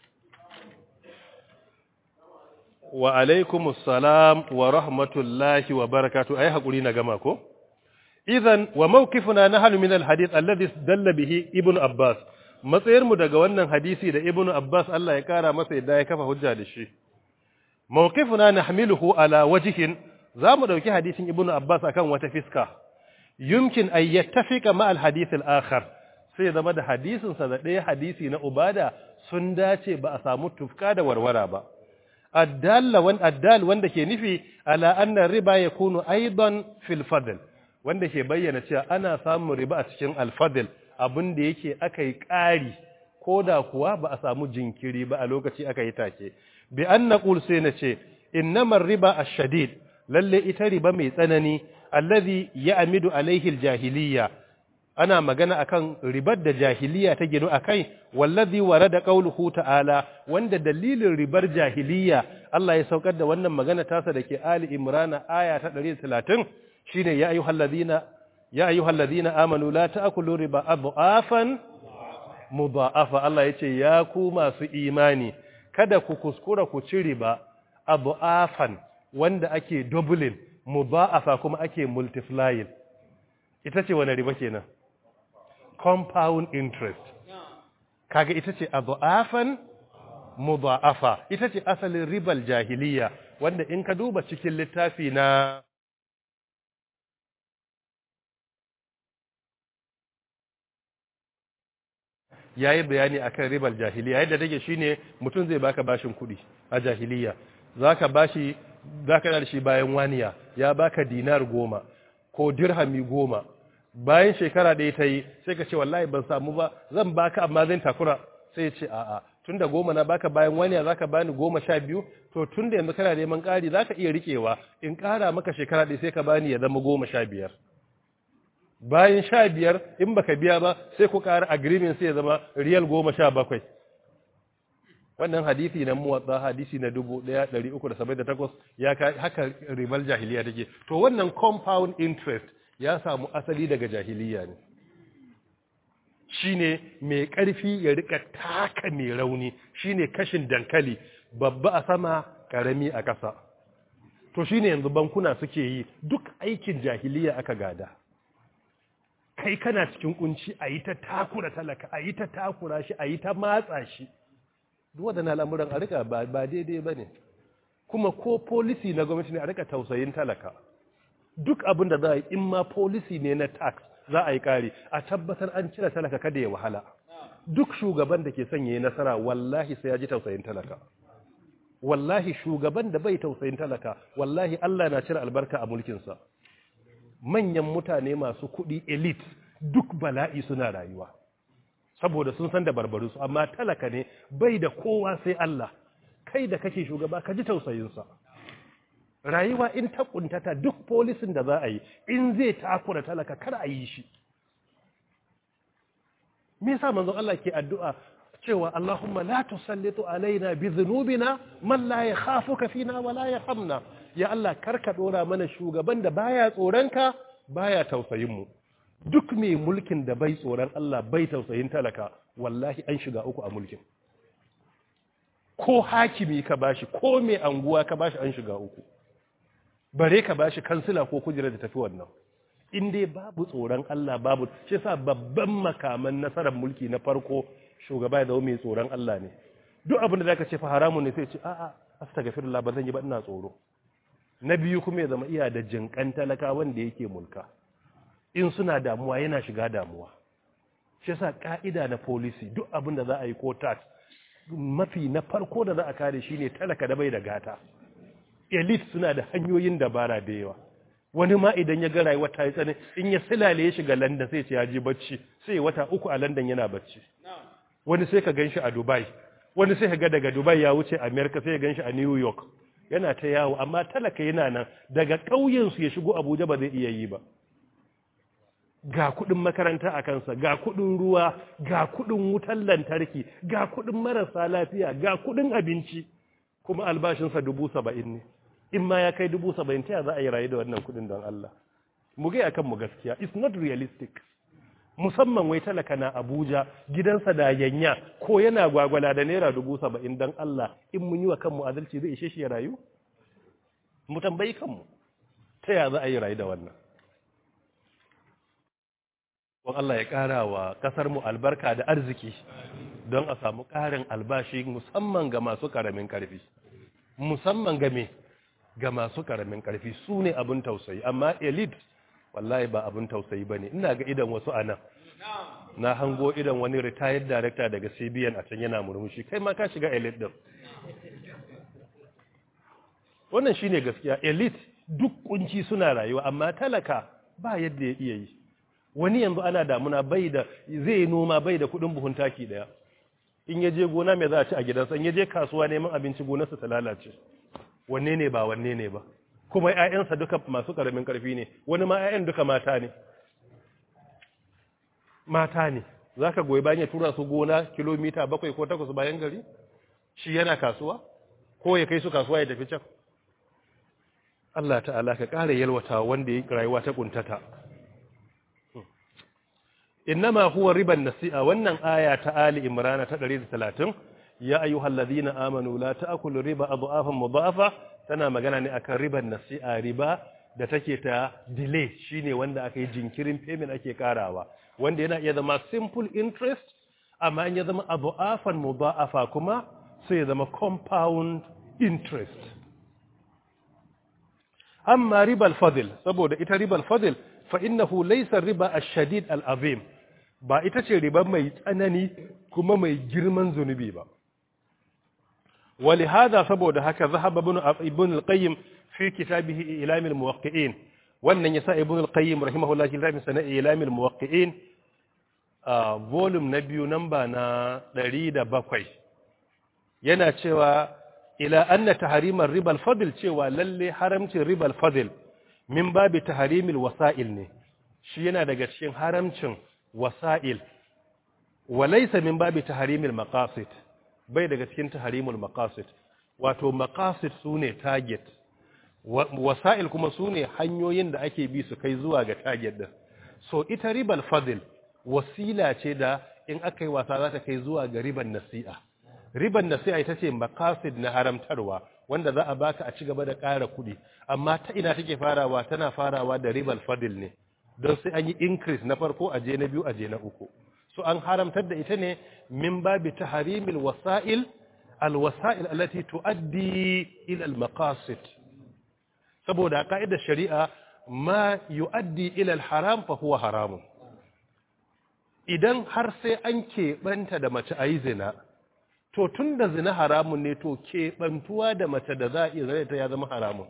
wa alaikumus salam wa rahmatullahi wa barakatuh ai hakuri na gama ko idan wa mawqifuna nahnu min alhadith alladhi dalla bihi ibnu abbas matsayar mu daga wannan hadisi da ibnu abbas Allah ya kara masa yadda ya kafa hujja da shi mawqifuna nahmiluhu ala wajhin zamu dauki hadisin ibnu abbas akan wata fiska yumkin ay yattafiqa ma alhadith alakhar sai zama da hadisin sa da ɗaya hadisi na ubada sun dace ba a samu tufka da warwara ba addalla wan addal wanda ke nufi ala anna riba yakunu aidan fil fadl wanda ke bayyana cewa ana samun riba a cikin alfadil abin da yake aka yi ƙari ko da kuwa ba a samu jinkiri ba a lokaci aka yi take bi an na sai na ce innamar riba a shadid lalle ita riba mai tsanani allazi ya amidu alaihil jahiliya ana magana akan ribar da jahiliya ta ginu akai wallazi warada qauluhu ta'ala wanda dalilin ribar jahiliya Allah ya saukar da wannan magana tasa dake Ali Imran aya ta 130 shine ya ayyuhal ladina ya ayyuhal ladina amanu la ta'kulu riba adhafan mudha'afa Allah yace ya ku masu imani kada ku kuskura ku ci riba adhafan wanda ake doubling mudha'afa kuma ake multiplying ita ce wani riba kenan compound interest kaga ita ce adhafan mudha'afa ita ce asalin ribal jahiliya wanda in ka duba cikin littafi na ya yi bayani a kan ribar jahiliya yadda take shi ne mutum zai baka bashin kuɗi a jahiliya za ka bashi za ka da shi bayan waniya ya baka dinar goma ko dirhami goma bayan shekara ɗaya ta yi sai ka ce wallahi ban samu ba zan baka amma zan takura sai ce a'a tun da goma na baka bayan waniya za ka bani goma sha biyu to tun da yanzu kana neman ƙari za ka iya riƙewa in ƙara maka shekara ɗaya sai ka bani ya zama goma sha biyar bayan sha biyar in baka biya ba sai ku ƙara agreement sai ya zama riyal goma sha bakwai wannan hadisi na muwatsa hadisi na dubu ɗaya ɗari uku da saba'in da takwas ya ka haka ribar jahiliya take to wannan compound interest ya samu asali daga jahiliya ne shine mai ƙarfi ya rika taka mai rauni shine kashin dankali babba a sama ƙarami a ƙasa to shine yanzu bankuna suke yi duk aikin jahiliya aka gada kai kana cikin kunci a yi ta takura talaka a yi ta takura shi a yi ta matsa shi duk waɗannan al'amuran a rika ba daidai ba ne kuma ko polisi na gwamnati ne a rika tausayin talaka duk abin da za a yi in ma polisi ne na tax za a yi ƙari a tabbatar an cire talaka kada ya wahala duk shugaban da ke son ya yi nasara wallahi sai ya ji tausayin talaka wallahi shugaban da bai tausayin talaka wallahi Allah na cire albarka a mulkinsa manyan mutane masu kuɗi elite duk bala'i suna rayuwa saboda sun san da barbaru su amma talaka ne bai da kowa sai Allah kai da kake shugaba ka ji tausayinsa rayuwa in ta kuntata duk polisin da za a yi in zai takura talaka kar a yi shi me yasa manzon Allah ke addu'a cewa Allahumma la tusallitu alaina bi dhunubina man la yakhafuka fina wa la yarhamna ya Allah karka dora mana shugaban da baya tsoronka baya tausayin mu duk mai mulkin da bai tsoron Allah bai tausayin talaka wallahi an shiga uku a mulkin ko hakimi ka bashi ko mai anguwa ka bashi an shiga uku bare ka bashi kansila ko kujera da tafi wannan in dai babu tsoron Allah babu shi yasa babban makaman nasarar mulki na farko shugaba ya zama mai tsoron Allah ne duk abin da zaka ce fa haramun ne sai ce a'a astaghfirullah ba zan yi ba ina tsoro na biyu kuma ya zama iya da jinkan talaka wanda yake mulka in suna damuwa yana shiga damuwa shi yasa ka'ida na policy duk abin da za a yi ko tax mafi na farko da za a kare shine talaka da bai da gata elite suna da hanyoyin dabara da yawa wani ma idan ya ga rayuwa ta yi tsani in ya silale ya shiga London sai ce ya je bacci sai wata uku a London yana bacci wani sai ka ganshi a Dubai wani sai ka ga daga Dubai ya wuce America sai ya ganshi a New York yana ta yawo amma talaka yana nan daga ƙauyen su ya shigo Abuja ba zai iya yi ba ga kudin makaranta a kansa ga kudin ruwa ga kudin wutar lantarki ga kudin marasa lafiya ga kudin abinci kuma albashinsa dubu saba'in ne in ma ya kai dubu saba'in ta za a yi rayu da wannan kudin don Allah mu gai akan mu gaskiya it's not realistic musamman wai talaka na Abuja gidansa da yanya ko yana gwagwala da naira dubu saba'in don Allah in mun yi wa kanmu adalci zai ishe shi ya rayu mu tambayi kanmu ta ya za a yi rayu da wannan Wan Allah ya ƙara wa ƙasarmu albarka da arziki don a samu ƙarin albashi musamman ga masu ƙaramin ƙarfi. Musamman ga me ga masu ƙaramin ƙarfi su ne abin tausayi, amma elite wallahi ba abin tausayi ba ne, ina ga idan wasu anan. Na hango idan wani retired director daga CBN a can yana murmushi, kai ma ka shiga elite ɗin. Wannan shi ne gaskiya, elite duk kunci suna rayuwa, amma talaka ba yadda ya iya yi. wani yanzu ana damuna bai da zai yi noma bai da kudin buhun taki daya in ya je gona mai za a ci a gidansa in ya je kasuwa neman abinci gonarsa ta lalace wanne ne ba wanne ne ba kuma ƴaƴansa duka masu karamin karfi ne wani ma ƴaƴan duka mata ne mata ne zaka goyi bayan ya tura su gona kilomita bakwai ko takwas bayan gari shi yana kasuwa ko ya kai su kasuwa ya tafi can Allah ta'ala ka ƙara yalwata wanda ya rayuwa ta kuntata innama huwa riban nasi'a wannan aya ta ali imran ta 130 ya ayyuhal ladina amanu la ta'kulu riba adhafan mudhafa tana magana ne akan riban nasi'a riba da take ta delay shine wanda aka yi jinkirin payment ake karawa wanda yana iya zama simple interest amma in ya zama adhafan mudhafa kuma sai ya zama compound interest amma ribal fadl saboda ita ribal fadl فإنه ليس الربا الشديد العظيم ba ita ce riba mai tsanani kuma mai girman zunubi ba ولهذا saboda haka zahaba ibn ibn al-qayyim fi kitabihi ilam al-muwaqqi'in wannan yasa ibn al-qayyim rahimahullah kitabin sana ilam al-muwaqqi'in a volume na biyu namba na 107 yana cewa ila anna tahrim ar-riba al-fadl cewa lalle haramcin riba al-fadl min babi taharimil wasa'il ne shi yana daga cikin haramcin wasa'il walaysa min babi taharimil maqasid bai daga cikin taharimul maqasid wato maqasid sune target wasa'il kuma sune hanyoyin da ake bi su kai zuwa ga target din so ita ribal fadl wasila ce da in aka yi wasa za ta kai zuwa ga riban nasi'a riban nasi'a ita ce maqasid na haramtarwa wanda za a baka a ci gaba da ƙara kuɗi amma ta ina take farawa tana farawa da ribal fadil ne don sai an yi increase na farko a je na biyu a je na uku so an haramtar da ita ne min babi tahrimil wasa'il alwasa'il allati tuaddi ila almaqasid saboda ka'idar shari'a ma yuaddi ila alharam fa huwa haramun idan har sai an keɓanta da mace ayi zina to tun da zina haramun ne to keɓantuwa da mace da za a iya zai ta ya zama haramun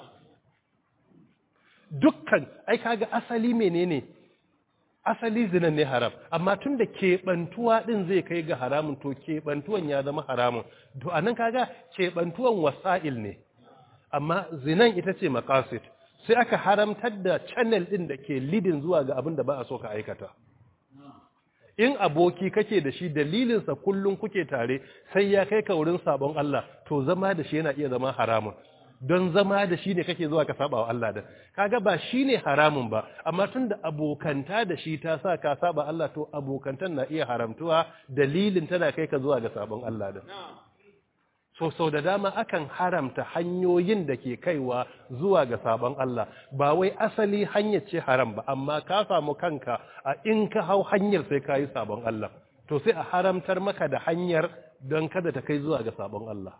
dukkan ai kaga asali menene asali zinan ne haram amma tun da keɓantuwa ɗin zai kai ga haramun to keɓantuwan ya zama haramun to a nan kaga keɓantuwan wasa'il ne amma zinan ita ce makasit sai aka haramtar da channel ɗin da ke lidin zuwa ga abin da ba a so ka aikata in aboki kake da shi dalilinsa kullum kuke tare sai ya kai ka wurin sabon Allah to zama da shi yana iya zama haramun don zama da shi ne kake zuwa ka saba wa Allah da kaga ba shi ne haramun ba amma tun da abokanta da shi ta sa ka saba Allah to abokantan na iya haramtuwa dalilin tana kai ka zuwa ga sabon Allah da so sau da dama akan haramta hanyoyin da ke kaiwa zuwa ga sabon Allah ba wai asali hanyar ce haram ba amma ka samu kanka a in ka hau hanyar sai ka yi sabon Allah to sai a haramtar maka da hanyar don kada ta kai zuwa ga sabon Allah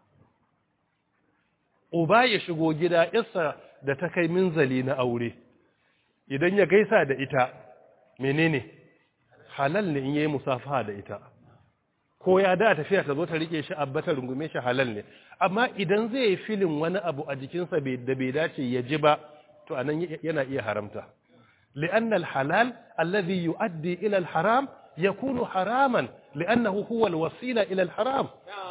uba ya shigo gida yarsa da ta kai minzali na aure idan ya gaisa da ita menene halal ne in yayi musafaha da ita ko ya da tafiya ta zo ta rike shi abbata rungume shi halal ne amma idan zai yi filin wani abu a jikinsa da bai dace ya ji ba to anan yana iya haramta li'anna al-halal alladhi yu'addi ila al-haram yakunu haraman li'annahu huwa al-wasila ila al-haram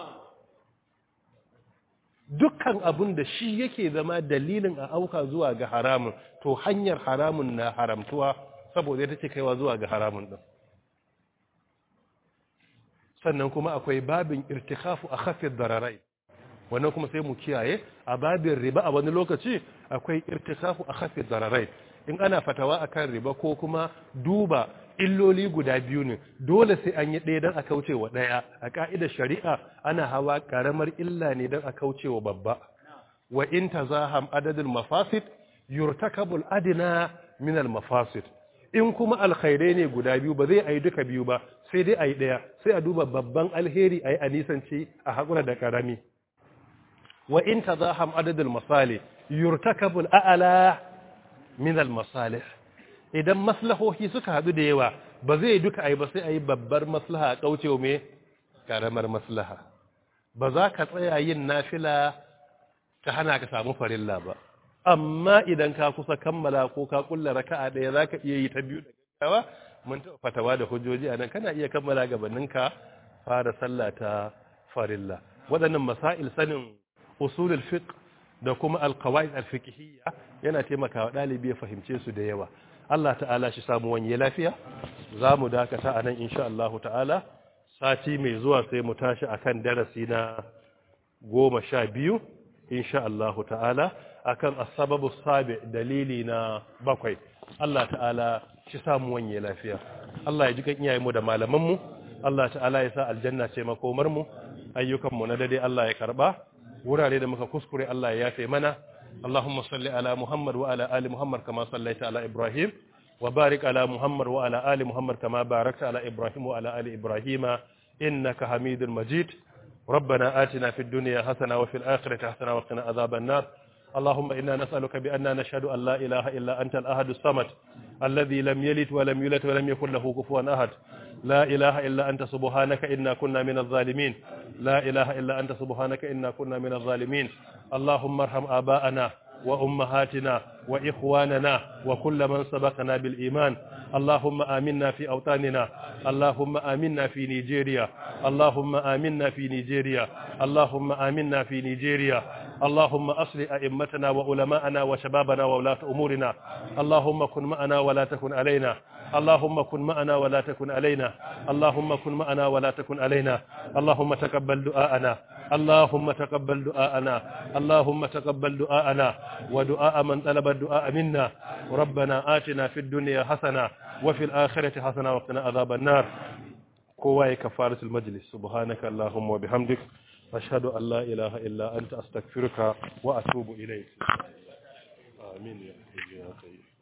dukkan abun da shi yake zama dalilin a auka zuwa ga haramun to hanyar haramun na haramtuwa saboda ita ce kaiwa zuwa ga haramun din sannan kuma akwai babin irtikafu a khafid dararai wannan kuma sai mu kiyaye a babin riba a wani lokaci akwai irtikafu a khafid dararai in ana fatawa akan riba ko kuma duba illoli guda biyu ne dole sai an yi ɗaya don a kauce wa ɗaya a ƙa'idar shari'a ana hawa ƙaramar illa ne don a kauce wa babba wa in tazaham adadul mafasid yurtakabul adina min al mafasid in kuma alkhairai ne guda biyu ba zai ayi duka biyu ba sai dai ayi ɗaya sai a duba babban alheri ayi a nisanci a haƙura da ƙarami wa in tazaham adadul masali yurtakabul a'la min al masalih idan maslahohi suka hadu da yawa ba zai duka ai ba sai ayi babbar maslaha a kaucewa me karamar maslaha ba za ka tsaya yin nafila ta hana ka samu farilla ba amma idan ka kusa kammala ko ka kulla raka'a daya za ka iya yi ta biyu da gaggawa mun taɓa fatawa da hujjoji a nan kana iya kammala gabanin ka fara sallah ta farilla waɗannan masail sanin usulul fiqh da kuma alqawaid alfiqhiyya yana taimakawa ɗalibi ya fahimce su da yawa Allah ta'ala shi samu wanye lafiya za mu dakata a nan insha Allah ta'ala sati mai zuwa sai mu tashi akan darasi na goma sha biyu insha Allah ta'ala akan asababu sabi dalili na bakwai Allah ta'ala shi samu wanye lafiya Allah ya ji kan iyayenmu da malamanmu Allah ta'ala ya sa aljanna ce makomarmu ayyukanmu na dade Allah ya karba wurare da muka kuskure Allah ya yafe mana اللهم صل على محمد وعلى آل محمد كما صليت على إبراهيم وبارك على محمد وعلى آل محمد كما باركت على إبراهيم وعلى آل إبراهيم إنك حميد مجيد ربنا آتنا في الدنيا حسنة وفي الآخرة حسنة وقنا عذاب النار اللهم إنا نسألك بأننا نشهد أن لا إله إلا أنت الأحد الصمد الذي لم يلد ولم يولد ولم يكن له كفوا أحد لا إله إلا أنت سبحانك إنا كنا من الظالمين لا إله إلا أنت سبحانك إنا كنا من الظالمين اللهم ارحم آباءنا وأمهاتنا وإخواننا وكل من سبقنا بالإيمان اللهم آمنا في أوطاننا اللهم آمنا في نيجيريا اللهم آمنا في نيجيريا اللهم آمنا في نيجيريا اللهم أصل أئمتنا وعلماءنا وشبابنا وولاة أمورنا اللهم كن معنا ولا تكن علينا اللهم كن معنا ولا تكن علينا اللهم كن معنا ولا تكن علينا اللهم تقبل دعاءنا اللهم تقبل دعاءنا اللهم تقبل دعاءنا ودعاء من طلب الدعاء منا ربنا آتنا في الدنيا حسنة وفي الآخرة حسنة وقنا عذاب النار كواي كفارة المجلس سبحانك اللهم وبحمدك أشهد أن لا إله إلا أنت أستغفرك وأتوب إليك آمين يا حي يا قيوم